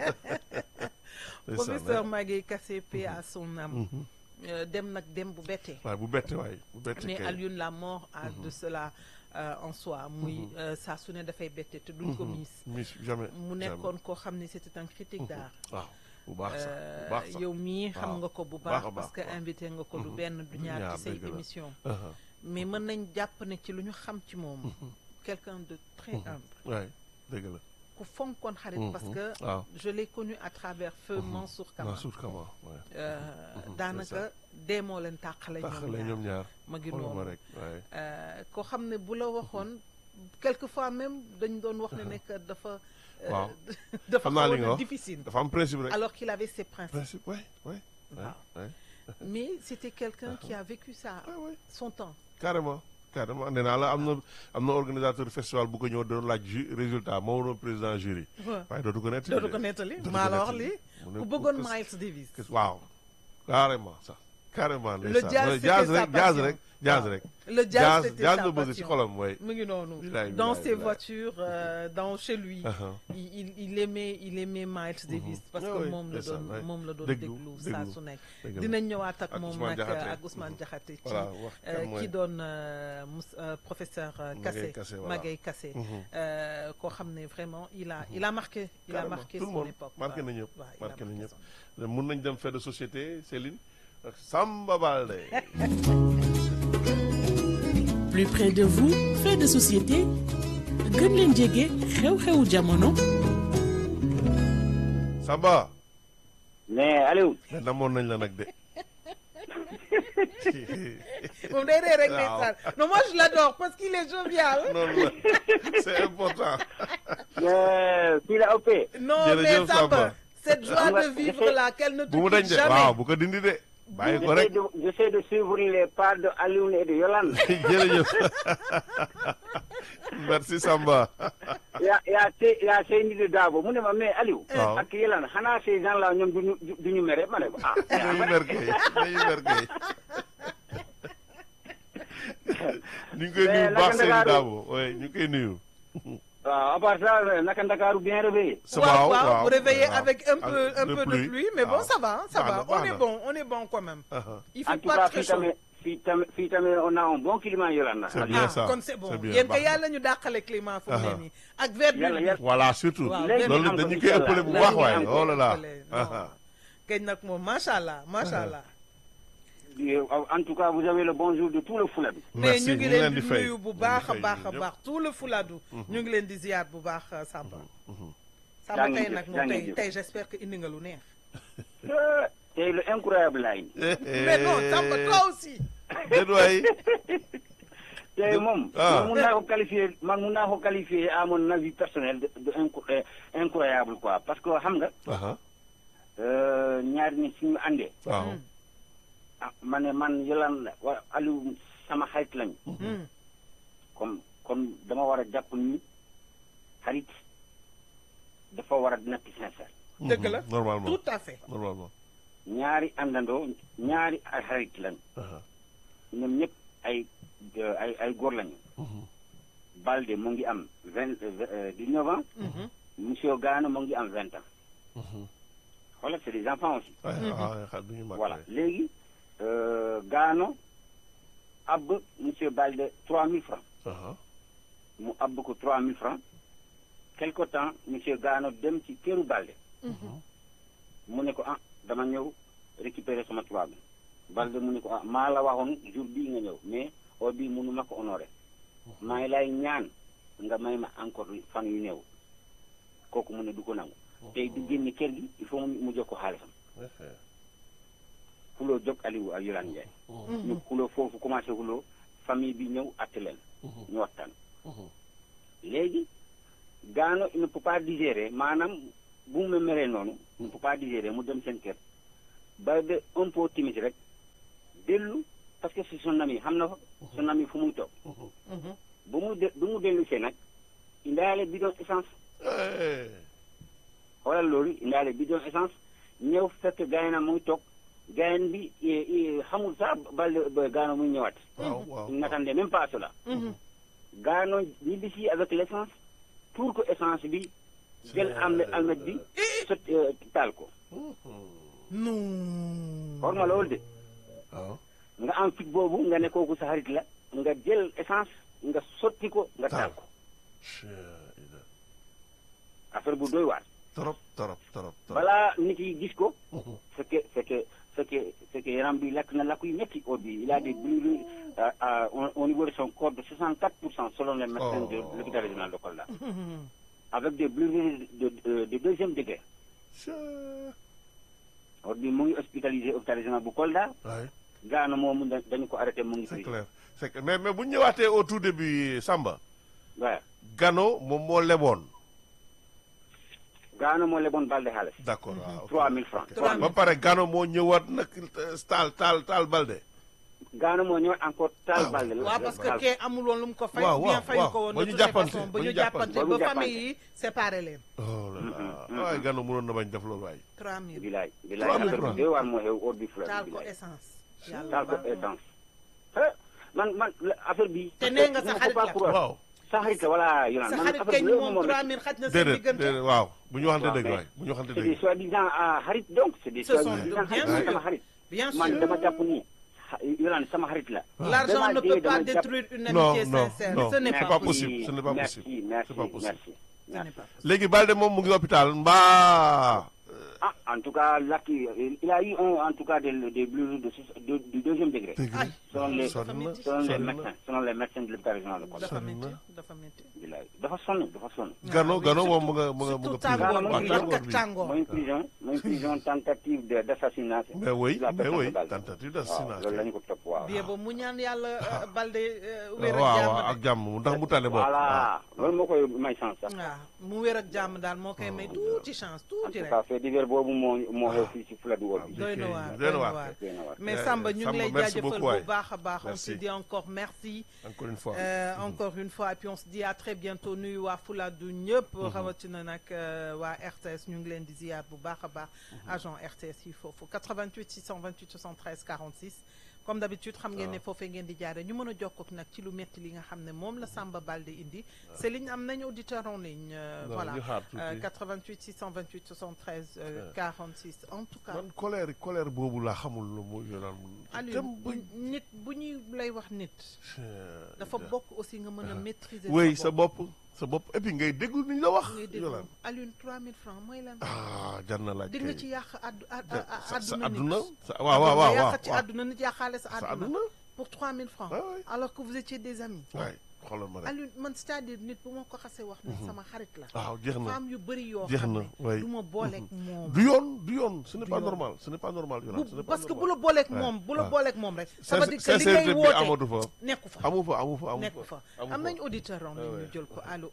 A: Ndeysaan,
B: professeur
A: ouais.
B: Magaye Kassé paix à son âme Euh, dem nag dem bu bettee
A: waaye bu bette waay bu bette
B: mais
A: kay
B: Alioune la mort a de cela euh, en soi muy euh, saa su ne dafay bette te duñ ko miis
A: mis jamais
B: mu nekkoon koo xam ne c'était un critique d'art
A: waaw bu baax sax bu
B: Euh,
A: baax sax
B: yow mii xam
A: waaw.
B: nga ko bu
A: Baax a
B: baax
A: baax,
B: parce que
A: waaw.
B: invité nga ko du benn du ñaar
A: ñaar,
B: ci say
A: dëgg la.
B: émission
A: Uh-huh.
B: mais mën nañ jàpp ne ci lu ñu xam ci moom quelqu'un de très humble
A: waay dëgg la
B: ku fonkoon xarit
A: Mhm.
B: parce que
A: waaw
B: je l'ai connu à travers feu Mansour Kama
A: Mansour Kama waay
B: Euh,
A: Mhm,
B: daanaka
A: c'est ça.
B: dee moo leen tàqale
A: taxale
B: ñoom
A: ñoom
B: ñaar
A: ñaar
B: ma ngi
A: xoolal ma
B: noonu
A: rek waay
B: Euh, koo xam ne bu la waxoon quelquefois même dañ doon wax ne nekk dafa euh,
A: Waaw.
B: dafa
A: Xam naa li
B: xawoon
A: nga
B: a
A: wax.
B: difficile
A: dafa am principe rek
B: alors qu'il avait ses principes
A: principe waay waay waay
B: Waaw.
A: waay
B: mais c'était quelqu'un qui a vécu ça
A: waay waay
B: son temps
A: carrément carrément nee naa la am na am na organisateur festival bu ko ñëw doon laaj ju résultat moo waroon président jury waaye dootu ko nettali
B: dootu ko nettali maa la wax lii
A: mu ne
B: ku
A: ku-
B: bëggoon
A: que-
B: Miles Davis
A: que- waaw carrément sax carrément
B: Le
A: ndeysaan.
B: jazz,
A: Ouais,
B: c'était
A: jazz
B: sa
A: rek jazz
B: passion.
A: rek jazz
B: Waaw.
A: rek
B: le jazz
A: jazz
B: c'était
A: jazz
B: sa
A: la bëgg ci
B: passion
A: xolam way
B: mu ngi noonu
A: Bilaay,
B: dans
A: bilaay,
B: ses
A: bilaay.
B: voitures euh, dans chez lui il, il, il aimait il aimait Miles Davis parce
A: Ah
B: que
A: oui,
B: moom la
A: ndeysaan,
B: doon
A: ouais.
B: moom la doon
A: Déglu,
B: déglu saa
A: déglu.
B: su nekk
A: Dëgg la.
B: dinañ ñëwaat ak
A: Ak
B: moom
A: Ousmane
B: nag
A: Diakhaté.
B: ak Ousmane Diakhaté ci
A: voilà wax
B: euh,
A: kan mooy
B: ki doon euh, Mous- euh, professeur euh,
A: Magaye
B: Kassé
A: Kassé, voilà.
B: Magaye Kassé
A: Mhm.
B: euh, koo xam ne vraiment il a il a marqué il a
A: Carrément.
B: marqué
A: Tout le
B: son
A: monde.
B: époque
A: Marqué
B: waaw.
A: na ñëpp.
B: waaw, il a
A: Marqué na
B: marqué
A: ñëpp.
B: son-
A: mun nañ dem fait de société Céline ak Samba Balde
C: plus près de vous fait de société gën leen jege xew-xewu jamono
A: Samba
D: mais Aliou
A: mais namoon nañ la nag de
B: moom day ree rek
A: Waaw.
B: ndeysaan non moi je l'adore parce qu'il est jovial
A: noonu la c'est important
D: mais fii la ëppee
B: non
A: Jërëjëf
B: mais Samba
A: Samba.
B: cette joie
D: Xam nga,
B: de vivre
D: j'essaie-
B: là qu'elle ne te
A: bu mu dañ
B: quitte
A: de
B: jamais
A: waaw bu ko dindi de bàyyi ko
D: j'essaie
A: rek
D: de j'essaie de suivre les pas de Aliou et de Yolande
A: jërëjëf merci Samba
D: yaa yaa te yaa Seyni de Dabo mu ne ma mais Aliou
A: Waaw.
D: ak Yolande xanaa ces gens là ñoom duñu duñu mere ma ne ko ah
A: nañu merkee nañu merkee ñu ngi koy
D: Mais
A: nuyu bu baax
D: naka
A: Seydou
D: Ndakaaru?
A: Dabo oui ñu ngi koy nuyu
D: waaw à part ça naka Ndakaaru bien réveillé
A: ça
B: waaw
A: va
B: waaw vous réveillez
A: waaw.
B: avec un peu
A: Avec
B: un peu de pluie mais bon
A: waaw.
B: ça va ça
A: Baax
B: va
A: na,
B: on
A: baax
B: est
A: na.
B: bon on est bon quand même
A: Uh-huh.
B: il
D: en
B: fait
D: tout
B: pas
D: cas
B: très
D: fii
B: chaud
D: tamit fii tamit fii tamit on a un bon climat Yolande
A: C'est
D: Aliou.
A: bien
B: ah
A: ça,
B: kon c'est bon
A: c'est bien,
B: yéen
A: baax
B: kay
A: na.
B: yàlla ñu dàqale climat fu mu
A: Aha.
B: ne nii ak verdure
D: Yàlla
B: bi
D: yàlla
A: voilà surtout
B: waaw
D: léegi
A: loolu
D: am ko,
A: dañu koy
D: inch'Allah.
A: ëppale bu
D: Léegi
A: baax
D: ñu
A: waaye
D: am ko.
A: oh là là
B: non kañ nag moom macha allah macha allah
D: Euh, en tout cas vous avez le bonjour de tout le Fouladou
B: mais
A: merci
B: ñu ngi
A: ñu
B: leen
A: di
B: di
A: fay
B: nuyu bu
A: ñu ngi
B: baax a
A: fay
B: baax a
A: ñun ñëpp.
B: baax tout le Fuladu ñu ngi leen di ziyaar bu baax Samba Samba
D: Jaa ngeen
B: tey
D: jëf,
B: nag
D: jaa
B: moom
D: ngeen
B: tey
D: jëf.
B: tey j'espère que indi nga lu neex
D: Euh, tey lu incroyable laa indi
B: mais non Samba toi aussi
A: déet waay
D: tey moom
A: Ah.
D: man mun naa ko qualifier man mun naa ko qualifier à mon avis personnel de, de incro- euh, incroyable quoi parce que xam nga
A: aha
D: euh, ñaari nit suñu àndee
A: waaw
D: ah ma ne man Yolande wa Aliou sama xarit lañu
B: Hmm.
D: comme comme dama war a jàpp ni xarit dafa war a nekk sincère
B: dëgg la
A: Mhm, normalement
B: tout à fait
A: normalement
D: ñaari àndandoo ñaari ay xarit lañu
A: aha
D: ñoom ñëpp ay ay ay góor lañu
A: Mhm.
D: Balde mu ngi am vingt dix-neuf ans
B: Mhm.
D: monsieur Gano mu ngi am vingt ans
A: Mhm.
D: voilà c'est des enfants aussi
A: ay ah xal du ñu mag
D: voilà
A: waay.
D: léegi euh, Gano ab monsieur Balde trois mille francs
A: aha
D: mu abb ko trois mille francs quelque temps monsieur Gano dem ci këru Balde mu ne ko ah dama ñëw récupérer sama trois bi Balde mu ne ko ah maa la waxoon jour bii nga ñëw mais heure bii mënu ma ko honorer maa ngi lay ñaan nga may ma encore fan yu néew kooku mu ne du ko nangu tey du génn kër gi il faut mu mu jox ko xaalisam xuloo jóg Aliou ak Yolande Ndiaye ñu xuloo foofu commencé xuloo famille bi ñëw atte leen ñu waxtaan léegi gaano il ne peut pas digérer maanaam bu mu meree noonu il ne peut pas digérer mu dem seen kër ba de un peu timide rek dellu parce que c'est son ami xam na fa son ami fu muy toog bu mu de bu mu dellu see nag indaale bidon essence
A: Eh,
D: xoolal loolu indaale bidon essence ñëw fekk gaayna muy toog gaayan bi eh, eh, xamul sax bal ba gaano muy ñëwaat
A: waaw waaw
D: il n'attendait même pas à cela gaano ñibbisi avec l'essence pour que essence bi jël am almet bi sot eh, taal ko
B: non
D: xool ma loolu de
A: waaw
D: nga am fit boobu nga ne kooku sa xarit la nga jël essence nga sotti ko nga taal ko affaire bu doy waar
A: trop trop trop trop
D: balaa nit yi gis ko fekke fekke fekke fekke yaram bi lakk na lakk yu métti au bi il a des brûlures euh, euh, au, au niveau de son corps de 64 pour cent selon les médecins de
A: Oh.
D: l'hôpital régional de Kolda avec des brûlures de, de, de deuxième degré au bi mu ngi hospitalisé hôpital régional bu Kolda
A: waay
D: gaana moomu da- dañu ko arrêté mu ngi
A: c'est
D: prison
A: clair c'est clair mais mais bu ñu ñëwaatee au tout début Samba
D: waaw
A: Gano moom moo leboon
D: gaana moo leboon balde xaalis
A: d'accord waaw ok.
D: 3000 francs
A: Ok. ba pare Gano moo ñëwaat nag taal taal taal balde
D: gaana moo ñëwaat encore taal
A: Ah,
D: balde la
B: waaw parce que kee amul woon lu mu ko fay
A: Waaw,
B: bien
A: waaw,
B: fayu
A: waaw.
B: ko woon
A: Ba
B: de
A: ñu
B: toutes les
A: jàppante,
B: façons
A: ba
B: ba
A: ñu
B: ñu
A: jàppante.
B: jàppante
D: Ba ñu
B: ba
D: jàppante.
B: famille yi séparé leen
A: oh là là waaye Gano mënoon na bañ def loolu waaye
B: 3000
D: bilaay
A: Trois
D: bilaay
A: mille
D: affaire
A: francs.
D: bi doy waar moo xew ordre du fleuve
B: taal ko
D: bilaay
B: essence yàlla
D: taal ko
B: baax na.
D: essence ah man man la- affaire bi
B: Te nee nga sa xarit la.
A: waaw
D: sa xarit la voilà Yonan
B: sa
D: man
B: xarit
D: affaire
B: kañ
D: bi loolu
B: moom
D: moom
B: 3000 xaj na seen
A: déedéet
B: diggante
A: déedéet waaw bu ñu waxante
D: waaw,
A: dëgg
D: mais
A: waay bu ñu waxante
D: c'est des
A: dëgg
D: soi-disant ah, xarit donc c'est des
B: Ce sont
D: soi-disant
B: bien
D: xarit man
B: sûr.
D: sama xarit
B: bien
D: man
B: sûr
D: dama jàpp ni xa- Yonan sama xarit la
B: l'argent
D: Dama
B: ne
D: dee,
B: peut pas
D: dama jàpp-
B: détruire une
A: Non,
B: amitié
A: non,
B: sincère
A: non.
B: ce n'est
A: C'est
B: pas
A: pas
B: possible
A: possible, ce n'est pas
D: merci,
A: possible.
D: merci
A: C'est pas possible.
D: merci
B: ce n'est pas possible
A: léegi Balde moom mu ngi hôpital mbaa
D: ah en tout cas là qui il a eu un en tout cas des des brûlures de, six- de- du deuxième degré
A: dëgg
B: Ay.
D: selon les
A: sonn na
D: selon les
A: sonn na
D: médecins selon les médecins de l'hôpital régional de Kolda
B: dafa
A: sonn
B: métti
A: na.
B: dafa métti
D: bilaay dafa sonn dafa sonn
A: Gano
B: Ah oui,
A: Gano moom
B: surtout-
A: mu nga mu nga mu
B: surtout
A: nga prison
B: tàngoor
D: waaw,
B: bi
D: tàngoor
B: ak
A: bi.
B: tàngoor
D: mooy prison mooy prison tentative de d'assassinat
A: mais oui
D: de la
A: mais
D: personne
A: oui
D: de Balde.
A: tentative
D: waaw
A: d'assassinat
D: loolu la ñu ko topp waaw
B: bien ba mu ñaan yàlla euh, balde euh, wér ak
A: waaw
B: jàmm
A: waaw ak jàmm ndax mu tane bopp
D: voilà loolu moo koy may chance sax
B: waaw mu wér ak jàmm daal moo koy may tuuti chance
D: en
B: tuuti
D: tout
B: rek
D: cas fait divers boobu moo moo xew fii ci Fuladu Wol bi
B: doy na
A: ok,
B: waar
A: doy
B: doy
A: na
B: na
A: waar.
B: waar
D: doy na waar.
B: mais
A: Euh,
B: Samba ñu ngi
A: Samba,
B: lay
A: merci
B: jaajëfal
A: beaucoup,
B: bu
A: waay.
B: baax a baax on se
A: Merci.
B: dit encore merci
A: encore une fois
B: Euh, encore une fois et puis on se dit à très bientôt nuyu waa Fuladu ñëpp rawatina nag euh, waa RTS ñu ngi leen di ziar bu baax a baax agent RTS yi foofu 88 628 73 46 comme d'habitude xam ngeen ne foofee ngeen di jaare ñu mën a jokkook nag ci lu metti li nga xam ne moom la Samba Balde indi c'est ligne am nañu auditeur en ligne euh,
A: Non,
B: voilà
A: ñu xaar tuuti.
B: Euh, 88 628 73 euh, 46 en tout cas
A: man colère colère boobu laa xamul lu mu yoonaan
B: Aliou bu- nit bu ñuy lay wax nit dafa bokk aussi nga mën a maîtriser
A: oui sa bopp sa bopp et puis ngay déglu ni ñu la wax
B: ngay déglu
A: yoonaan
B: Alioune 3000 francs mooy lan
A: ah jar na laaj
B: di nga
A: kay.
B: ci yàq addu a-
A: Ja-
B: a-
A: sa sa
B: àdduna
A: àdduna
B: nit
A: sa waaw waaw waaw
B: nga
A: waaw
B: yàq ci àdduna nit yàqaale sa
A: sa
B: àdduna
A: àdduna
B: pour 3000 francs
A: Ouais, ouais.
B: alors que vous étiez des amis
A: waay xoolal ma rek
B: Alioune man c'est-à-dire nit bu ma ko xasee wax ne sama xarit la
A: waaw jeex na
B: femme yu bëri yoo
A: jeex
B: xam
A: na,
B: ne
A: ouais.
B: du ma booleeg moom
A: du yoon du yoon ce n'est
B: Du
A: pas
B: yoon.
A: normal ce n'est pas normal yoonaan ce
B: bu
A: n'est pas
B: parce que bu
A: normal.
B: la booleeg
A: Ouais,
B: moom bu la
A: ouais.
B: booleeg moom rek ça veut dire que li
A: sincérité
B: ngay
A: bi
B: woote
A: amatu fa
B: nekku fa
A: amu fa amu fa amu
B: nekku fa am nañ auditeur en ligne ñu jël ko allo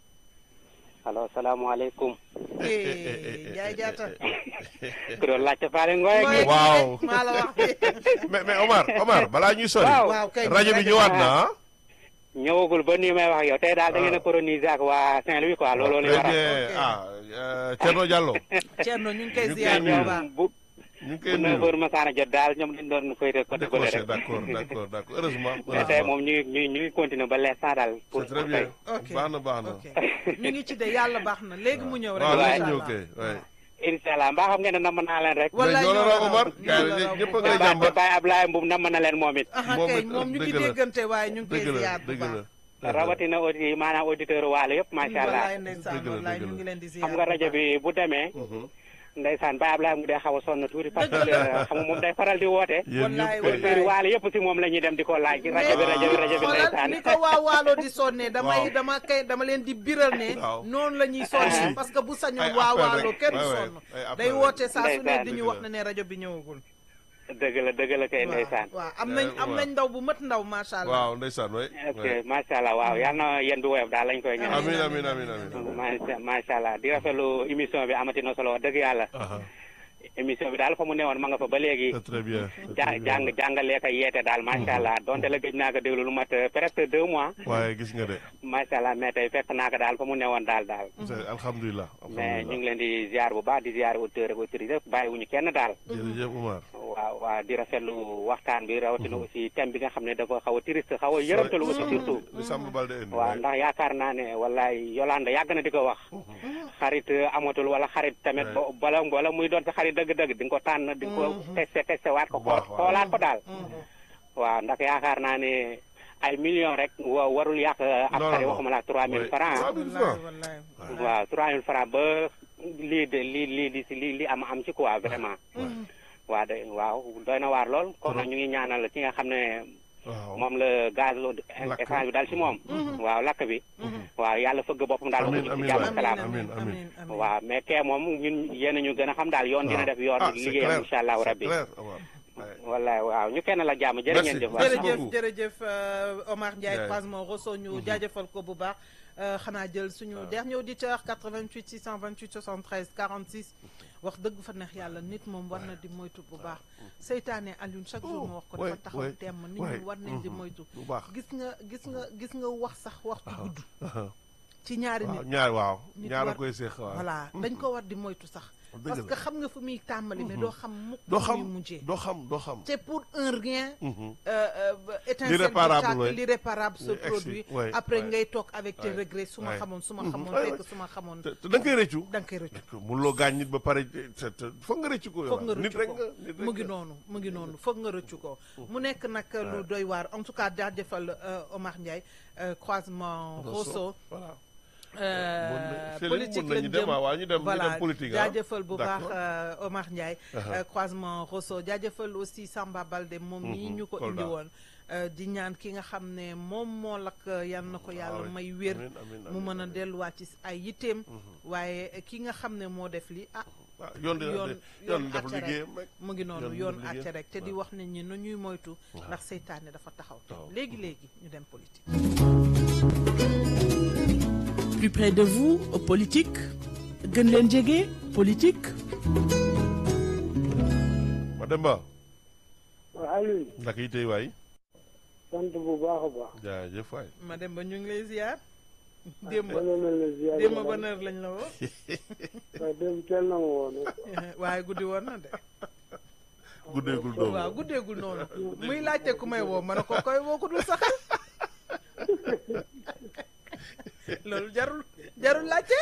E: allo salaamaaleykum.
B: eh Ndiaye Diatta
E: ku doon laajte Faale Ngoye
B: Ngoye
E: gi.
A: Waaw.
B: maa la wax
A: mais mais Omar Omar balaa ñuy sori
E: Waaw.
B: waaw kay
A: rajo bi ñëwaat na ah
E: ñëwagul ba nii may wax ak yow tey daal da ngeen a coloniser ak waa Saint-Louis quoi looloo li
A: très
E: waral.
A: bien
B: Ok.
A: ah euh, Thierno Diallo
B: Thierno ñu ngi koy
A: ñu ngi
B: ziar
A: koy
B: bu
A: nuyu.
B: baax
E: ñoom bu
A: ñu ngi
E: bu
A: koy
E: neuf
A: nuyu
E: heures masaana jot daal ñoom dañ doon féete côté bële
A: décroché
E: rek.
A: d'accord d'accord d'accord heureusement
E: mais tey
A: heureusement
E: moom ñu ngi ñu ngi ñu ngi continuer ba l'instant daal. pour
A: c'est très
E: pour
A: bien
E: tey.
B: ok
A: baax na baax na
B: ok ñu ngi ci de yàlla baax na léegi mu ñëw rek
A: waaw
E: waaw,
A: léegi
B: incha
A: ñëw
B: allah.
A: kay ouais.
E: incha allah mbaa xam ngeen ne namm naa leen rek.
B: wallaay
A: ñoo la
B: ñoo
A: raw
B: la
A: Omar
B: raw,
A: gars yi
B: ñoo la raw
A: ñëpp a
B: bu
A: ngay
B: baax.
E: Baye
A: jàmbat
E: Baye Ablaye Mboum namm na leen moom it.
B: aha
A: moom
B: kay
A: it,
B: moom ñu ngi
A: dëgg la.
B: déggante waaye ñu ngi koy
A: dëgg la
B: ziar bu
A: dëgg
B: baax
A: la
E: rawatina audi maanaam auditeur waale yëpp macha allah.
B: wallaay ndeysaan
A: Dëgg la,
B: wallaay
A: dëgg
B: ñu
A: la.
B: ngi leen di ziar
E: xam nga
B: bu
E: rajo
B: baax.
E: bi bu demee.
A: Mhm.
E: ndeysaan Baye Ablaye mu dee xaw a sonn tuuti parce que xam nga moom day faral di woote.
A: yéen
B: Wallaay,
A: ñëpp
B: wallaay.
A: kay
E: auditeur waale yëpp si moom la ñuy dem di ko laaj. ci rajo bi rajo bi rajo bi
B: xoolal
E: ndeysaan.
B: ni ko waa waalo di sonne damay
A: Waaw.
B: dama kay dama leen di biral ne
A: Waaw.
B: noonu la ñuy sonne
A: Aussi.
B: parce que bu sañoon
A: Ay
B: waa
A: appel
B: waalo
A: rek.
B: kenn
A: Ouais, ouais.
B: sonn
A: Ay appel
B: day
A: rek.
B: woote saa su ne
E: Ndeysaan.
B: di ñu
A: Dëgg
B: wax
A: la.
B: ne ne rajo bi ñëwagul
E: dëgg la dëgg la kay ndeysaan
B: waaw am nañ am nañ ndaw bu mat ndaw macha allah.
A: waaw ndeysaan waay
E: ok macha allah waaw yal na yéen bi woyof daal lañ koy ñaan
A: amin amin amin amin
E: macha macha allah di rafetlu émission bi amati na solo wax dëgg yàlla
A: aha
E: émission bi daal fa mu newoon ma nga fa ba léegi
A: c'est très bien c'est
E: ja
A: très bien.
E: jàng jàngalee ko yeete daal macha allah donte la gëj naa ko déglu lu mat euh, presque deux mois
A: waaye gis nga de
E: macha allah mais tey fekk naa ko daal fa mu newoon daal daal
A: c'est alhamdulilah
E: mais ñu
A: alhamdulilah
E: ngi leen di ziar bu baax di ziar auteur ak autrice yëpp bàyyiwuñu kenn daal
A: jërëjëf Umar
E: waaw waaw di rafetlu waxtaan bi rawatina aussi thème bi nga xam ne dafa xaw a triste xaw a yërëmtalu aussi surtout
A: li Samba Balde indi
E: waaw ndax yaakaar naa ne wallaay Yolande yàgg na di ko wax xarit euh, amatul wala xarit tamit bo- bala bala muy doon sa xarit dëgg-dëgg di nga ko tànn di nga ko testé testé waat ko xool
A: Waaw, waaw.
E: xoolaat ko daal waaw ndax yaakaar naa ne ay millions rek wa warul yàq ab
A: Non,
E: xarit
A: non.
E: waxuma la trois mille
A: Oui.
E: francs
A: Ah, mille
B: wallaay
A: francs.
B: wallaay.
E: waaw trois mille francs ba lii de lii lii li si lii li am am ci quoi vraiment waaw de waaw doy na waar lool kon nag ñu ngi ñaanal ki nga xam ne
A: waaw
E: moom la gaz lo
A: Lakk.
E: essence bi daal ci moom waaw lakk bi waaw yàlla fëgg boppam daal
A: Amiin,
E: ci
A: amiin
E: jàmm
A: waay.
E: ak salaam
A: amiin, amiin.
E: waaw mais kee moom ñun yéen ñu gën a xam daal yoon dina def yoon
A: Ah, c'est
E: liggéeyam
A: clair,
E: incha allahu
A: c'est
E: rabbi
A: clair, Umar. Ouais.
E: wallaay waaw ñu kenn la jàmm jërë ngeen
A: Merci.
E: jëf waay.
B: jërëjëf
A: beaucoup.
B: jërëjëf euh, Omar Ndiaye
A: Ndiaye.
B: croisement Rosso ñu jaajëfal ko bu baax euh, xanaa jël suñu dernier auditeur 88 628 73 46 wax dëgg fa neex yàlla nit moom war na di moytu bu baax seytaane Alioune chaque jour ma wax ko
A: ouais,
B: dafa taxaw
A: ouais,
B: temm nit
A: ouais,
B: ñi war nañ di
A: mhm,
B: moytu
A: bu baax.
B: gis nga gis nga gis nga wax sax waxtu gudd
A: Aha.
B: ci ñaari
A: waaw
B: nit
A: ñaar waaw
B: nit
A: ñaar a
B: war-
A: koy seex waaw
B: voilà dañ ko war di moytu sax
A: Dëgg
B: parce
A: la.
B: que xam nga fu muy tàmbali mais doo xam mukk
A: doo
B: fu muy
A: xam
B: mujjee
A: doo xam doo xam
B: c'est pour un rien
A: Mhm.
B: euh, euh, étincelle
A: L'irréparable,
B: bu tàkk,
A: ouais.
B: l'irréparable se
A: Oui, ex-
B: produit
A: ouais,
B: après
A: ouais.
B: ngay toog avec tes
A: Ouais,
B: regrets su ma
A: ouais.
B: xamoon su ma
A: Mhm,
B: xamoon
A: ouais,
B: fekk
A: ouais.
B: su ma xamoon
A: te te da nga koy rëccu
B: da nga koy rëccu
A: mënuloo gaañ nit ba pare te te foog nga rëccu ko yow
B: foog nga
A: nit
B: rëccu
A: rek
B: ko
A: nga nit rek
B: mu ngi
A: nga.
B: noonu mu ngi noonu foog nga rëccu ko mu nekk nag lu doy waar en tout cas jaajëfal euh, Omar Ndiaye euh, croisement Rosso
A: voilà
B: euh,
A: Mën na- Céline,
B: politique
A: mën nañu
B: lañ
A: dem,
B: jëm
A: waaw, waaw, ñu dem- ñu
B: voilà
A: dem politique, ah.
B: jaajëfal bu baax
A: D'accord.
B: euh, Omar Ndiaye euh, croisement Rosso jaajëfal aussi Samba Balde moom mii
A: Mhm,
B: ñu ko
A: Kolda.
B: indi woon euh, di ñaan ki nga xam ne moom moo lakk yan na ko yàlla
A: oui.
B: may wér
A: Amiin, amiin,
B: mu
A: amiin,
B: mën a
A: amiin.
B: delluwaat ci ay yitteem waaye ki nga xam ne moo def li ah
A: ah yoon dina
B: yoon
A: yoon def
B: àtte rek.
A: liggéeyam rek
B: mu ngi noonu
A: yoon
B: yoon
A: def liggéeyam.
B: àtte rek te di wax nit ñi nu ñuy moytu ndax seytaane dafa taxaw
A: Taxaw.
B: léegi léegi ñu dem politique
C: Plus près de vous, politique gën leen jege politique
A: Mademba
F: waaw Aliou
A: ndaka yi tey waay
F: sant bu baax a baax.
A: jaajëf waay
B: ma dem ba ñu ngi lay ziar démb
F: ma ne la ziar
B: démb ba heure lañ la woo
F: waaw démb teel na ma woon
B: waaye guddi woon na de
A: guddeegul doomu
B: waaw guddeegul noonu muy laajte ku may woo ma ne ko koy woo ku dul sax loolu jarul jarul laajte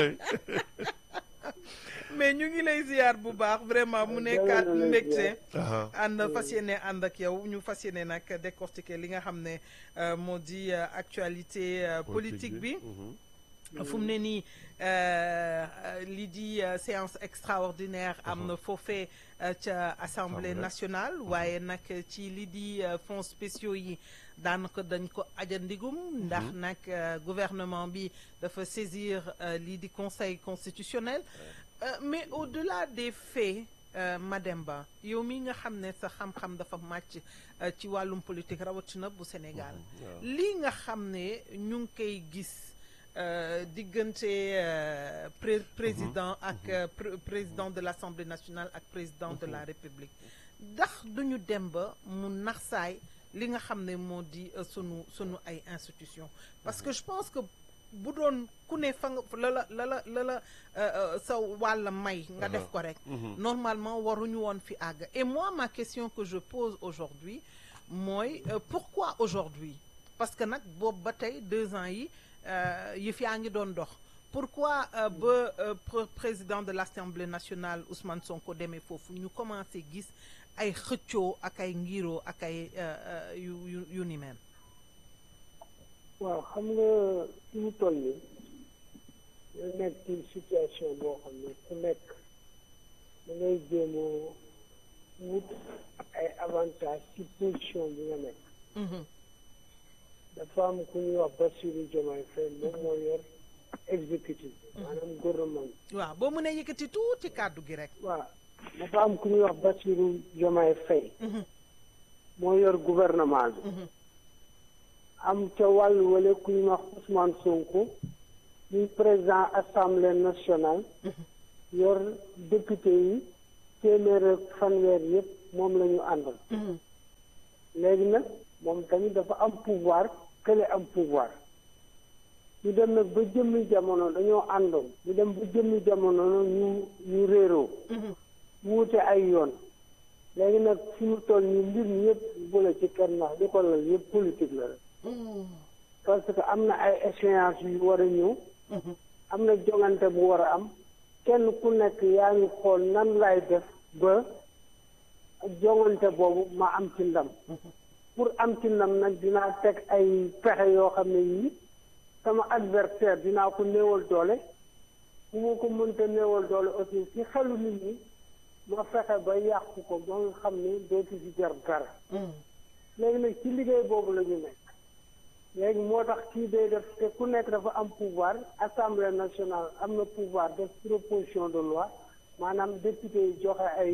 B: mais ñu ngi lay ziar bu baax vraiment mu nekkaat
F: Jërë ngeen
B: mbégte
F: ziar.
A: aha
B: ànd fas yéene ànd ak yow ñu fas yéene nag décortiquer li nga xam ne euh, moo di euh, actualité euh, politique bi
A: mhm.
B: fu mu ne nii euh, euh, lii di euh, séance extraordinaire am na foofee euh, ca assemblée
A: Assemblée.
B: nationale waaye nag ci lii di euh, fonds spéciaux yi daanaka dañ ko ajandigum ndax nag euh, gouvernement bi dafa saisir euh, lii di conseil constitutionnel Euh, mais au-delà des faits euh, Mademba yow mi nga xam ne sa xam-xam dafa màcc euh, ci wàllum politique rawatina bu Sénégal
A: waaw.
B: lii nga xam ne ñu ngi koy gis euh, diggante euh, pré- président ak euh, pr- président de l'Assemblée nationale ak président de la République ndax duñu dem ba mu naxsaay li nga xam ne moo di euh, sunu sunu ay institutions parce que je pense que bu doon ku ne fa nga la la la la la la euh, euh, sa wàll may nga def ko rek normalement waruñu woon fi àgg et moi ma question que je pose aujourd'hui mooy euh, pourquoi aujourd'hui parce que nag boobu ba tey deux ans yi euh, yëf yaa ngi doon dox pourquoi euh, ba euh, pr- président de l'Assemblée nationale Ousmane Sonko demee foofu ñu commencé gis ay xëccoo ak ay ngiroo ak ay euh, euh, yu yu yu ni mel
F: waaw xam nga fi mu toll nii ñu nekk ci situation boo xam ne ku nekk da ngay jéem a wut ay avantage ci position bi nga nekk
B: Mhm.
F: dafa am ku ñuy wax Bassirou Diomaye Faye moom moo yor exécutif maanaam gouvernement
B: waaw boo mënee yëkkati tuuti kàddu gi rek
F: waaw dafa am ku ñuy wax Bassirou Diomaye Faye moo yor gouvernement bi am ca wàllu wale ku ñuy wax Ousmane Sonko muy président assemblée nationale yor député yi téeméer ak fanweer yëpp moom la ñu àndal léegi nag moom tamit dafa am pouvoir kële am pouvoir ñu dem nag ba jëmmi jamono dañoo àndoon ñu dem ba jëmmi jamono ñu ñu réeroo wuute ay yoon léegi nag fi mu toll nii mbir mi yëpp bu la ci kenn wax li ko lal yëpp politique la rek parce que am na ay échéance yu war a ñëw am na jongante bu war a am kenn ku nekk yaa ngi xool nan lay def ba jongante boobu ma am ci ndam pour am ci ndam nag dinaa teg ay pexe yoo xam ne yii sama adversaire dinaa ko néewal doole bu ma ko mënta néewal doole aussi ci xelu nit ñi ma fexe ba yàqu ko ba nga xam ne dootu ci jar dara léegi nag ci liggéey boobu la ñu nekk léegi moo tax kii day def te ku nekk dafa am pouvoir assemblée nationale am na pouvoir def proposition de loi maanaam député yi joxe ay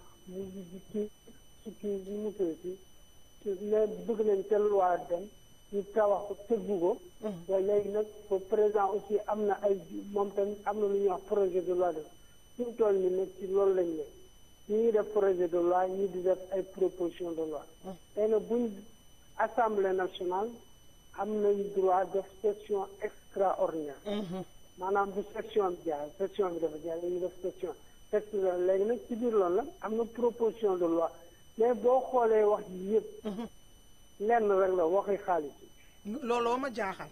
F: ci ci kii bi mu tudd ci ne bëgg nañ te loi dem ñu tawax ko tëggu ko te léegi nag ba président aussi am na ay moom tamit am na lu ñuy wax projet de loi de suñu toll ni nag ci loolu lañ ne ñu ngi def projet de loi ñi di def ay proposition de loi tey nag buñ assemblée nationale am nañ droit def session extraordinaire maanaam bu session bi jaar session bi dafa jaar ñu def session texte la léegi nag ci biir loolu la am na proposition de loi mais boo xoolee wax ji yëpp lenn rek la waxi xaalis
B: looloo ma jaaxal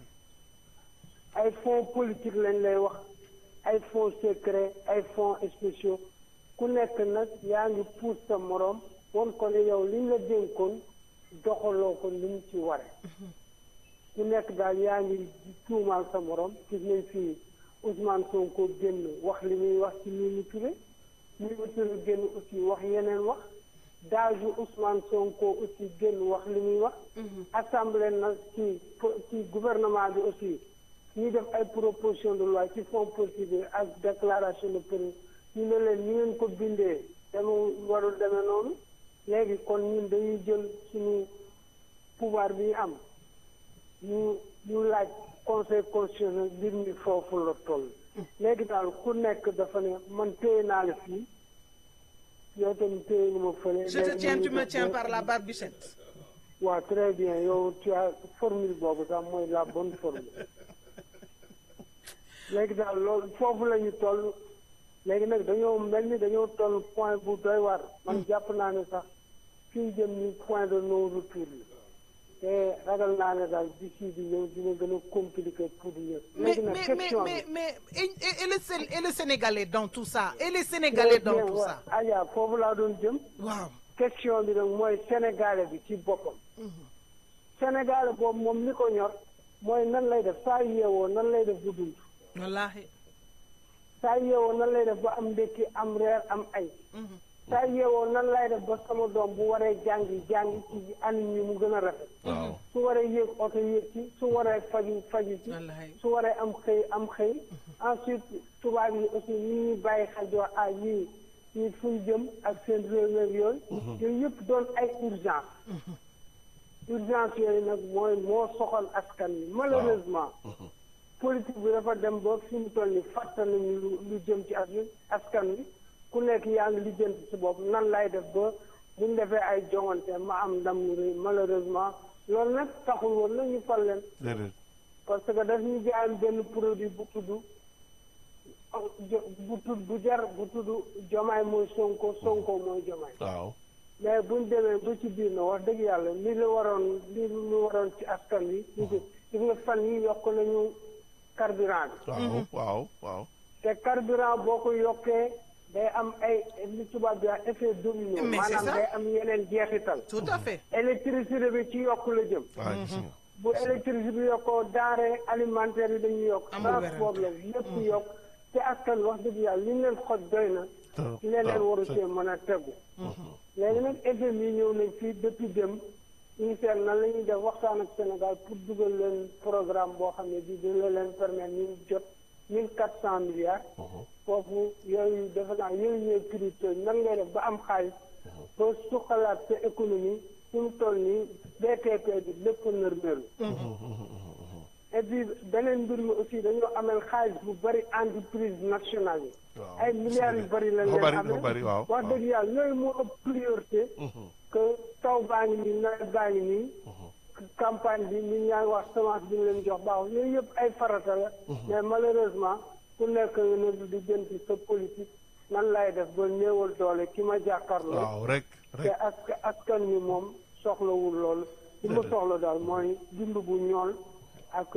F: ay fonds politique lañ lay wax ay fonds secret ay fonds spéciaux ku nekk nag yaa ngi puus sa moroom won ko ne yow liñ la dénkoon doxaloo ko li mu ci ware ku nekk daal yaa ngi tuumaal sa moroom gis nañ fii Ousmane Sonko génn wax li muy wax ci Mimi Touré Mimi Touré génn aussi wax yeneen wax daaju Ousmane Sonko aussi génn wax li muy wax assemblée na ci ci gouvernement bi aussi ñuy def ay proposition de loi ci fonds politique ak déclaration de prix ñu ne leen ñu ngeen ko bindee dama warul demee noonu léegi kon ñun dañuy jël suñu pouvoir bi ñu am ñu ñu laaj conseil constitutionnel mbir mi foofu la toll léegi daal ku nekk dafa ne man téye naa la fii yow tamit téye nga ma fële
B: je te tiens tu me tiens par la barbichette
F: waaw très bien yow tu as formule boobu sax mooy la bonne formule léegi daal loolu foofu la ñu toll léegi nag dañoo mel ni dañoo toll point bu doy war man jàpp naa ne sax fi ñu jëm ni point de non retour la te ragal naa ne daal d'ici bi ñëw dina gën a compliqué pour ñëpp.
B: mais
F: léegi nag
B: mais
F: question
B: mais
F: bi
B: mais et, et, et le Sén- et le Sénégalais dans tout ça et les Sénégalais dans tout ça
F: Aja foofu laa doon jëm.
B: waaw
F: question bi nag mooy sénégalais bi ci boppam. sénégalais boobu moom li ko ñor mooy nan lay def saa yeewoo nan lay def bu dund.
B: wallaahi
F: saa yeewoo nan lay def ba am ndékki am reer am ay. saa yeewoo nan lay def ba sama doom bu waree jàngi jàngi ci anam yi mu gën a rafet.
A: waaw
F: su waree yéeg oto yéeg ci su waree faju faju ci
B: Wallaay.
F: su waree am xëy am xëy ensuite tubaab yi aussi ñi ñuy bàyyi xel joo ah ñii ñii fu ñu jëm ak seen réew meeg yooyu yooyu yëpp doon ay urgence urgence yooyu nag mooy moo soxal askan wi malheureusement politique bi dafa dem ba fi mu toll ni fàtte nañu lu lu jëm ci as askan wi ku nekk yaa ngi lijjanti si bopp nan lay def ba buñ defee ay joŋante ma am ndam lu rëy malheureusement loolu nag taxul woon na ñu fal leen
A: déedéet
F: parce que daf ñu jaay benn produit bu tudd jo- bu tudd bu jar bu tudd jomaay mooy sonko sonko mooy jomaay
A: waaw
F: mais buñ demee ba ci biir na wax dëgg yàlla li la waroon li lu waroon ci askan wi ñu gis gis nga fan yi yokk nañu carburant bi
A: waaw waaw waaw
F: te carburant boo ko yokkee day am ay li tubaab bi wax effet domino
B: Mais c'est
F: maanaam
B: ça.
F: day am yeneen jeexital
B: tout à fait
F: électricité bi ci yokk la jëm
A: waaw gis nga
F: bu électricité bi yokkoo denrée alimentaire yi dañuy yokk
B: Amul
F: transport la lépp yokk te askan wax dëgg yàlla li ñu leen xoj doy na
A: Trop.
F: leneen
A: waaw,
F: waru
A: c'est-
F: cee mën a tegu léegi nag FMI yi ñëw nañ fii depuis dem ñu seet nan la ñuy def waxtaan ak Sénégal pour dugal leen programme boo xam ne bii dina leen permettre ñu jot mille quatre cent milliards foofu yooyu defe naa yooyu ñooy crypto nan ngay def ba am xaalis ba suqalaat sa économie fi mu toll nii BTP bi lépp nërmeelu et puis beneen mbir mi aussi dañoo amel xaalis bu bari entreprise nationale yi
A: waaw
F: ay milliards yu bari lañ
A: dafa
F: leen
A: bari
F: amee
A: dafa bari waaw
F: wax dëgg yàlla yooyu moo ëpp priorité que taw baa ngi nii nawet baa ngi nii campagne bi nit ñaa ngi wax semence bi ñu leen jox baaxul yooyu yëpp ay farata la mais malheureusement ku nekk nga ne di jënti sa politique nan lay def ba néewal doole ki ma jàkkaarloo
A: waaw rek
F: te
A: rek
F: aska askan wi moom soxlawul loolu li mu soxla daal mooy dund bu ñool ak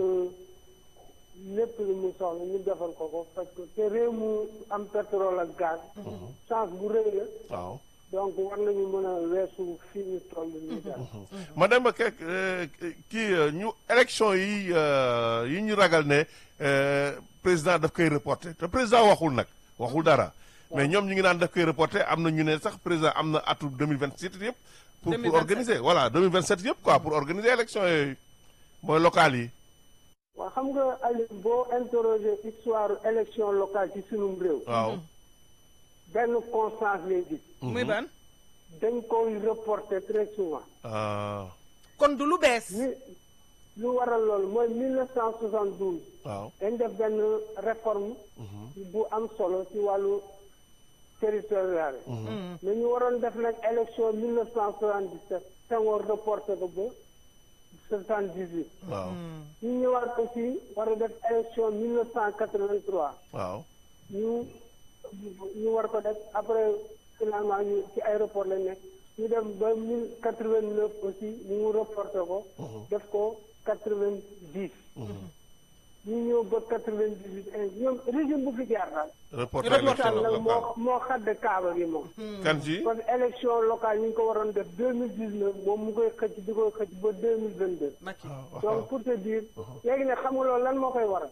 F: lépp li mu soxla ñu defal ko ko parce que te réew mu am pétrole ak gaz chance bu rëy la
A: waaw
F: donc war nañu mën a weesu fii ñu toll nii daal
A: ma dem ba kek kii euh, ñu élection yi euh, yi ñu ragal ne euh, président daf koy reporté te président waxul nag waxul dara mais ñoom ñu ngi naan daf koy reporté am na ñu ne sax président am na atu 2027 yëpp pour pour
B: 2027.
A: organiser voilà 2027 yëpp quoi pour organiser élection yooyu mooy local yi
F: waaw xam nga Aliou boo interroger histoire élection locale ci sunum réew
A: waaw
F: benn constance lay gis
B: muy ban
F: dañ koy reporter très souvent
A: ah
B: kon du lu bees
F: li lu waral loolu mooy 1972
A: waaw
F: dañ def benn réforme bu am solo ci wàllu territorial mais ñu waroon def nag élection 1977 Senghor reporté ko ba 78
A: waaw
F: ñu ñëwaat aussi war a def élection 1983
A: waaw
F: ñu ñu war ko def après finalement ñu ci aéroport lañ nekk ñu dem ba mille quatre vingt neuf aussi ñu reporté ko def ko quatre vingt dix ñu ñëw ba quatre vingt dix huit ñoom régime bu fi jaar daal
A: reporté
B: Reporté
A: élection
F: nag moo
A: locale
F: moo xadd kaaba gi moom
A: kan ci
F: parce que élection locale ñu ngi ko waroon def deux mille dix neuf moom mu koy xëcc di koy xëcc ba deux mille vingt deux
B: Macky
F: donc pour te dire léegi nag xam nga loolu lan moo koy waral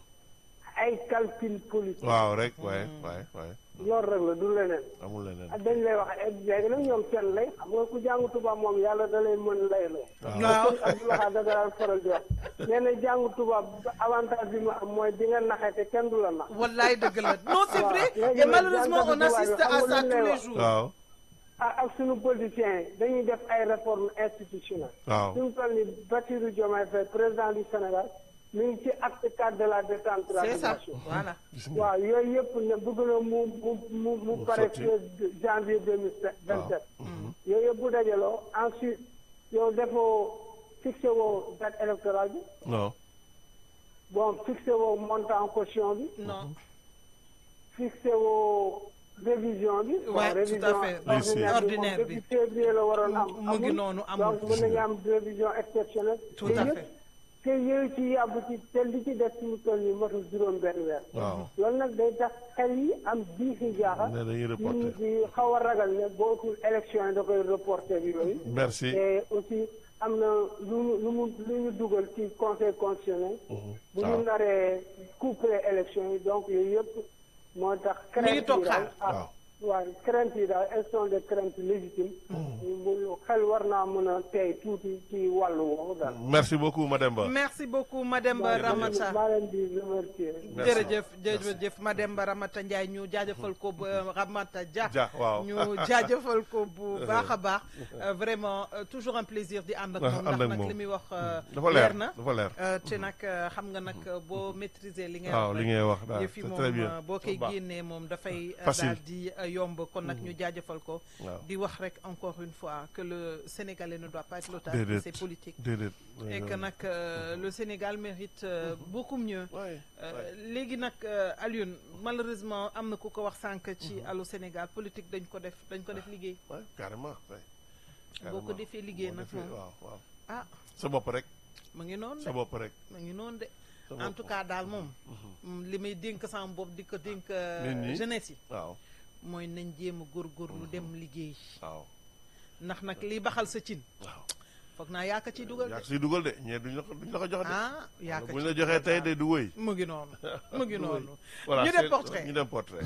F: ay calcul politique
A: waaw rek waaye waaye waaye
F: loolu rek la du leneen
A: amul leneen
F: ak dañ lay wax léegi nag ñoom seen lay xam nga ku jàng tubaab moom yàlla da lay mën lay loo
B: waaw
F: ak waxaa da daan faral di wax nee na jàng tubaab avantage bi mu am mooy di nga naxee te kenn du la nax
B: wallaay dëgg la non c'est
F: Waaw.
B: vrai
F: Léegi
B: et
F: nag
B: malheureusement on
F: jàngatu
B: assiste
F: tubaab yi
B: à
F: xam
B: ça
F: nga lu ñu
B: tous
F: lay
B: les
F: wax.
B: jours
A: waaw
F: ak ak suñu politiciens yi dañuy def ay réformes institutionnelles
A: waaw
F: suñu toll ni Bassirou Diomaye Faye président du Sénégal mi ngi ci acte cadre de la
B: c'est ça
F: décentralisation
B: voilà
F: waaw yooyu yëpp ne bëgg na mu mu mu mu pare
A: sotti.
F: janvier deux mille vingt sept yooyu yëpp bu dajaloo ensuite yow defoo fixé woo date électorale bi
A: non
F: bon fixé woo montant caution bi
B: non
F: fixé woo révision bi bon,
B: Ouais, tout à
F: révision
B: fait.
F: ordinaire
B: Ordinaire
F: bi
B: bi.
F: moom depuis février la waroon am
B: mu ngi
F: amul.
B: noonu amul.
F: donc mën nañu am révision exceptionnelle
B: Tout
F: te
B: à
F: yëpp-
B: fait.
F: te yooyu ci yàbb ci te li ci def suñu toll nii matul juróom benn weer
A: waaw
F: loolu nag day tax xel yi am diixi jaaxa
A: ne dañuy
F: nit
A: reporté
F: ñi di xaw a ragal ne bootul élection yi da koy reporté bi yooyu
A: merci
F: te aussi am na lu mu lu mu lu ñu dugal ci conseil constitutionnel bu ñu
A: waaw.
F: naree couplé élection yi donc yooyu yëpp moo tax
B: Mi ngi
F: crainte
B: toog
F: yi daal
B: xaar.
F: ah,
A: waaw.
F: waaw crainte yi daal elles sont des craintes légitimes mu xel war naa mën a tey tuuti ci wàllu woowu daal
A: merci beaucoup Mademba
B: merci beaucoup Mademba Ramata
F: maa leen di remercier
A: Merci.
B: jërëjëf jërëjëf Mademba Ramata Ndiaye ñu jaajëfal ko ba Ramata Dia
A: Dia, waaw.
B: ñu jaajëfal ko bu baax a baax Euh, vraiment euh, toujours un plaisir di ànd ak moom
A: ànd
B: ndax
A: ak
B: nag
A: moom.
B: li muy wax euh,
A: dafa leer
B: na
A: dafa leer
B: Euh, te nag euh, xam nga nag euh, boo maîtriser li ngay
A: waaw
B: wax
A: li
B: rek,
A: ngay wax daal
B: yëf yi
A: c'est
B: moom
A: très bien
B: euh, boo koy
A: baax.
B: génnee moom dafay euh,
A: Facile.
B: daal di euh, yomb kon nag ñu jaajëfal ko
A: waaw
B: di wax rek encore une fois que le Sénégalais ne doit pas être l'otage de
A: Déedéet.
B: ses politiques
A: déedéet
B: et que nag euh, le Sénégal mérite euh, beaucoup mieux
A: Ouais,
B: Euh, léegi nag euh, Alioune malheureusement am na ku ko wax sànq ci Allô Sénégal politique dañ ko def dañ ko def liggéey
A: ouais, carrément ouais.
B: boo ko
A: Carrément.
B: defee liggéey
A: Boo
B: nag
A: defee-
B: moom
A: waaw waaw
B: ah
A: sa bopp rek
B: mu ngi noonu
A: sa
B: de
A: bopp rek
B: mu ngi noonu de
A: sa
B: en
A: bopp.
B: tout cas daal moom mm, li may dénk sama bopp di ko dénk euh,
A: Nit ñi.
B: jeunesse yi
A: waaw
B: mooy nañ jéem a góorgóorlu dem liggéey
A: waaw
B: ndax nag li baxal sa cin
A: waaw
B: foog naa yaaka ciy dugal
A: yaa
B: de
A: ko siy dugal de ñee duñ la ko duñ la ko jox de
B: ah yaaka
A: bu ñu
B: ciy
A: la joxee tey de du wëy
B: mu ngi noonu mu ngi noonu
A: voilà
B: ñu
A: c'est-
B: def portrait
A: ñu dem portrait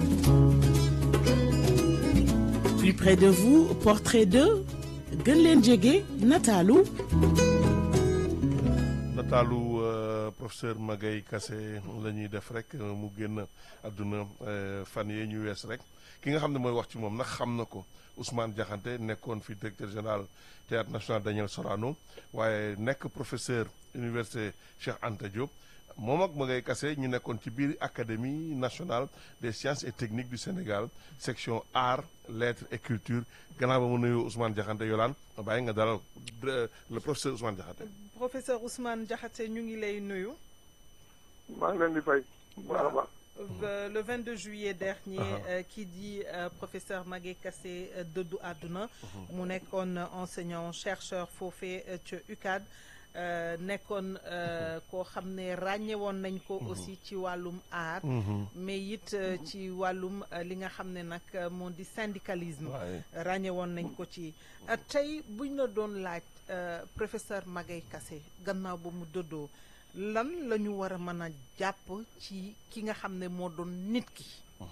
C: Plus près de vous, portrait de gën leen jege nataalu
A: nataalu euh, professeur Magaye Kassé la ñuy def rek euh, mu génn àdduna euh, fan yee ñu wees rek ki nga xam ne mooy wax ci moom nag xam na ko Ousmane Diakhaté nekkoon fi directeur général théâtre national Daniel Sorano waaye nekk professeur université Cheikh Anta Diop moom ak Magaye Kassé ñu nekkoon ci biir académie nationale des sciences et techniques du Sénégal section art lettres et culture gannaaw ba mu nuyu Ousmane Diakhaté yolaan ma bàyyi nga dalal euh, le professeur Ousmane Diakhaté
B: professeur Ousmane Diakhaté ñu ngi lay nuyu.
G: maa ngi leen di fay bu baax a baax
B: Euh, le 22 juillet dernier
A: Uh-huh.
B: euh, qui dit euh, professeur Magaye Kassé euh, dëddu àdduna mu nekkoon enseignant chercheur foofee euh, ca UCAD euh, nekkoon euh, koo xam ne ràññe woon nañ ko aussi ci wàllum art mais it euh, ci wàllum euh, li nga xam ne nag euh, moo di syndicalisme
A: waaye
B: ràññe woon nañ ko ci Euh, tey buñ la doon laaj euh, professeur Magaye Kassé gannaaw ba mu dëddoo lan la ñu war a mën a jàpp ci ki nga xam ne moo doon nit ki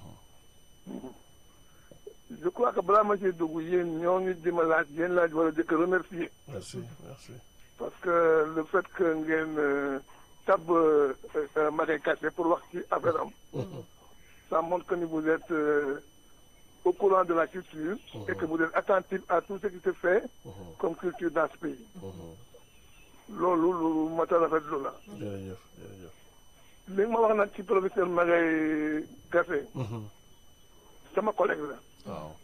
G: je crois que balaa ma ciy dugg yéen ñoo ngi di ma laaj yéen laaj war a jëkk remercier
A: merci merci
G: parce que le fait que ngeen euh, tab euh, euh, Magaye Kassé pour wax ci affaire am ça montre que ni vous êtes euh, au courant de la culture et que vous êtes attentif à tout ce qui se fait comme culture dans ce pays loolu lu mat a rafetlu la
A: jërëjëf jërëjëf
G: li nga ma wax nag ci professeur Magaye Kassé sama collègue la
A: waaw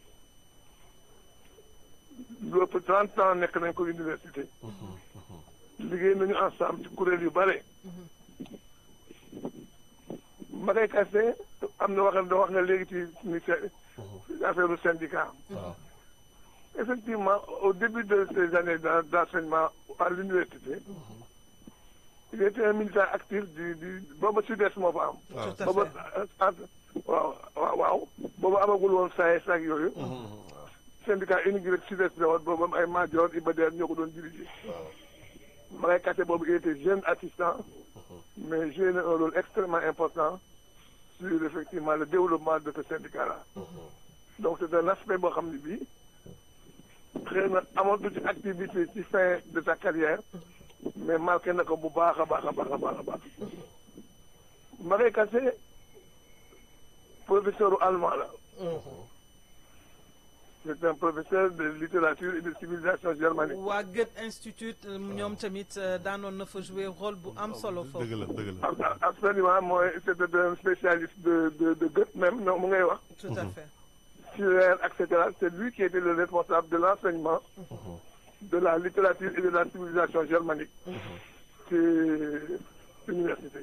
G: lu ëpp trente ans nekk nañ ko université liggéey nañu ensemble ci kuréel yu bare Magaye Kassé am na wax wax nga léegi ci ni affaire du syndicat
A: waaw
G: effectivement au début de ces années d'en- d'enseignement à l'université il était un militant actif du du booba sud-est moo fa am
A: waaw
B: Tout à
G: booba waaw waaw waaw booba amagul woon SAES ak yooyu syndicat unique rek sud-est la woon boobu ay Madior Iba Der ñoo ko doon dirigé Magaye Kassé boobu il était jeune assistant mais joué na un rôle extrêmement important sur effectivement le développement de ce syndicat là donc c'est un aspect boo xam ne bii xëy na amatu ci activité ci fin de sa carrière mais marqué na ko bu baax a baax a baax a baax a baax Magaye Kassé professeur u allemand la c'est un professeur de littérature et de civilisation germanique
B: waa Goethe Institut euh, ñoom tamit euh, daanoon na fa jouer rôle bu am solo
A: dëgg
B: foofu
A: la dëgg la
G: Ab- ab- absolument mooy c'était un spécialiste de de de Goethe même non mu ngay wax
B: tout à fait
G: Schiller et cetera c'est lui qui était le responsable de l'enseignement de la littérature et de la civilisation germanique ci université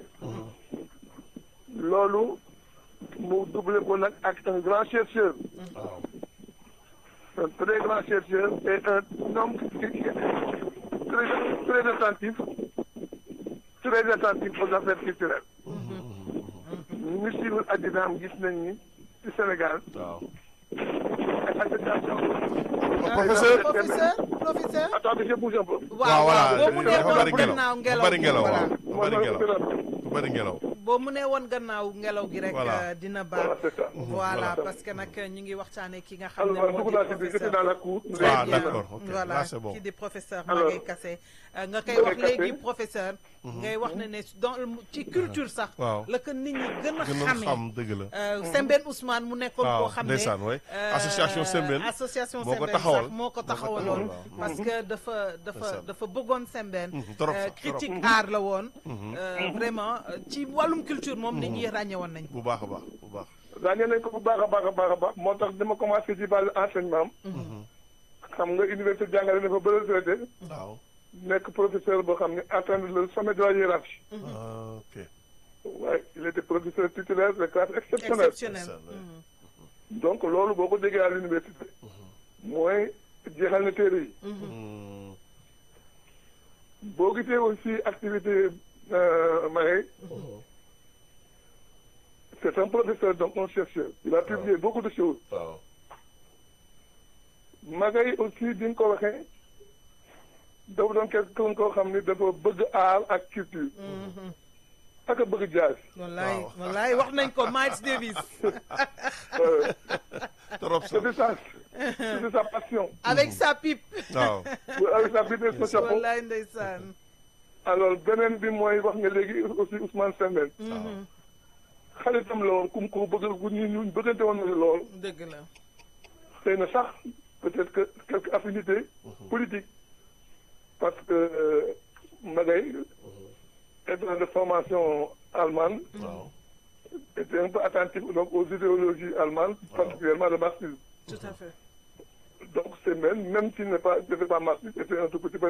G: loolu mu doublé ko nag ak un grand chercheur
A: waaw
G: un très grand chercheur et un homme qui- qui- très très attentif très attentif aux affaires culturelles ñu suivre addinaam gis nañ ni ci Sénégal
A: waaw
G: ay association
A: professeur
B: professeur professeur
G: attendez je bouge un peu
B: waaw waaw boo mu nee
A: dafa bari
B: woon
A: ngelaw
B: gannaaw
A: dafa bari ngelaw
B: voilà.
A: waaw dafa bari ngelaw dafa bari ngelaw
B: boo mu nee woon gannaaw ngelaw gi rek
A: Voilà.
B: euh, dina
G: voilà
B: baax
G: c'est ça
B: voilà parce que nag ñu ngi waxtaanee ki nga xam ne
G: alors
B: moo
G: dugg
B: di
G: naa ci biir j'étais
B: professeur
G: dans la cour
B: Très
A: Ah,
B: bien.
A: d'accord, ok.
B: voilà
A: Là, c'est bon.
B: kii di professeur
G: Alors,
B: Magaye Kassé Euh, nga koy
G: Magaye
B: wax léegi
G: Kassé.
B: professeur ngay wax ne ne dans le- ci culture sax
A: Waaw.
B: la ko nit ñi gën a
A: gën a
B: xamee
A: xam dëgg la
B: Euh, Sembène Ousmane mu nekkoon
A: waaw
B: koo xam ne
A: ndeysaan waay
B: euh,
A: association Sembène
B: association
A: moo ko
B: Sembène
A: taxawal.
B: sax moo ko
A: Moo ko
B: taxawaloon
A: taxawal, waaw.
B: parce que dafa dafa
A: Ndeysaan.
B: dafa bëggoon Sembène
A: Mhm, trop
B: Euh,
A: sax, trop.
B: critique art la woon Euh, vraiment euh, ci wàllum culture moom nit ñi ràññe woon nañ ko
A: bu baax a baax bu baax
G: ràññee nañ ko bu baax a baax a baax a baax moo tax dama commencé ci wàllu enseignement am xam nga université jàngale na fa ba retraité
A: waaw
G: nekk professeur boo xam ne atteindre le sommet de la hiérarchie
A: Ah, ok
G: waaye il était professeur titulaire de classe exceptionnelle
B: exceptionnel
A: Ndeysaan, ouais.
B: Mhm.
G: donc loolu boo ko déggee à l'université mooy jeexal na téere yi
A: Hmm,
G: boo gisee aussi activité euh, Magaye c'est un professeur donc un chercheur il a publié beaucoup de choses
A: waaw
G: Magaye aussi bi nga ko waxee dafa doon quelqu'un koo xam ni dafa bëgg art ak culture ak a bëgg jazz
B: wallaay
A: Waaw.
B: wallaay wax nañ ko Miles Davis
G: Euh,
A: trop sax
G: c'était ça c'était sa passion
B: avec sa pipe
A: waaw
G: avec sa vitesse de chapeau
B: wallaay ndeysaan
G: alors beneen bi mooy wax nga léegi aussi Ousmane Sembène xaritam la woon kum ko bëgg bu ñu ñu bëggante woon nañu lool
B: dëgg la
G: xëy na sax peut-être que quelques affinités politiques parce que euh, Magay étant de formation allemande
A: waaw
G: était un peu attentif donc aux idéologies allemandes particulièrement le marxisme
B: tout à fait
G: donc c'est même même s'il n'est pas n'était pas marxiste était un tout petit peu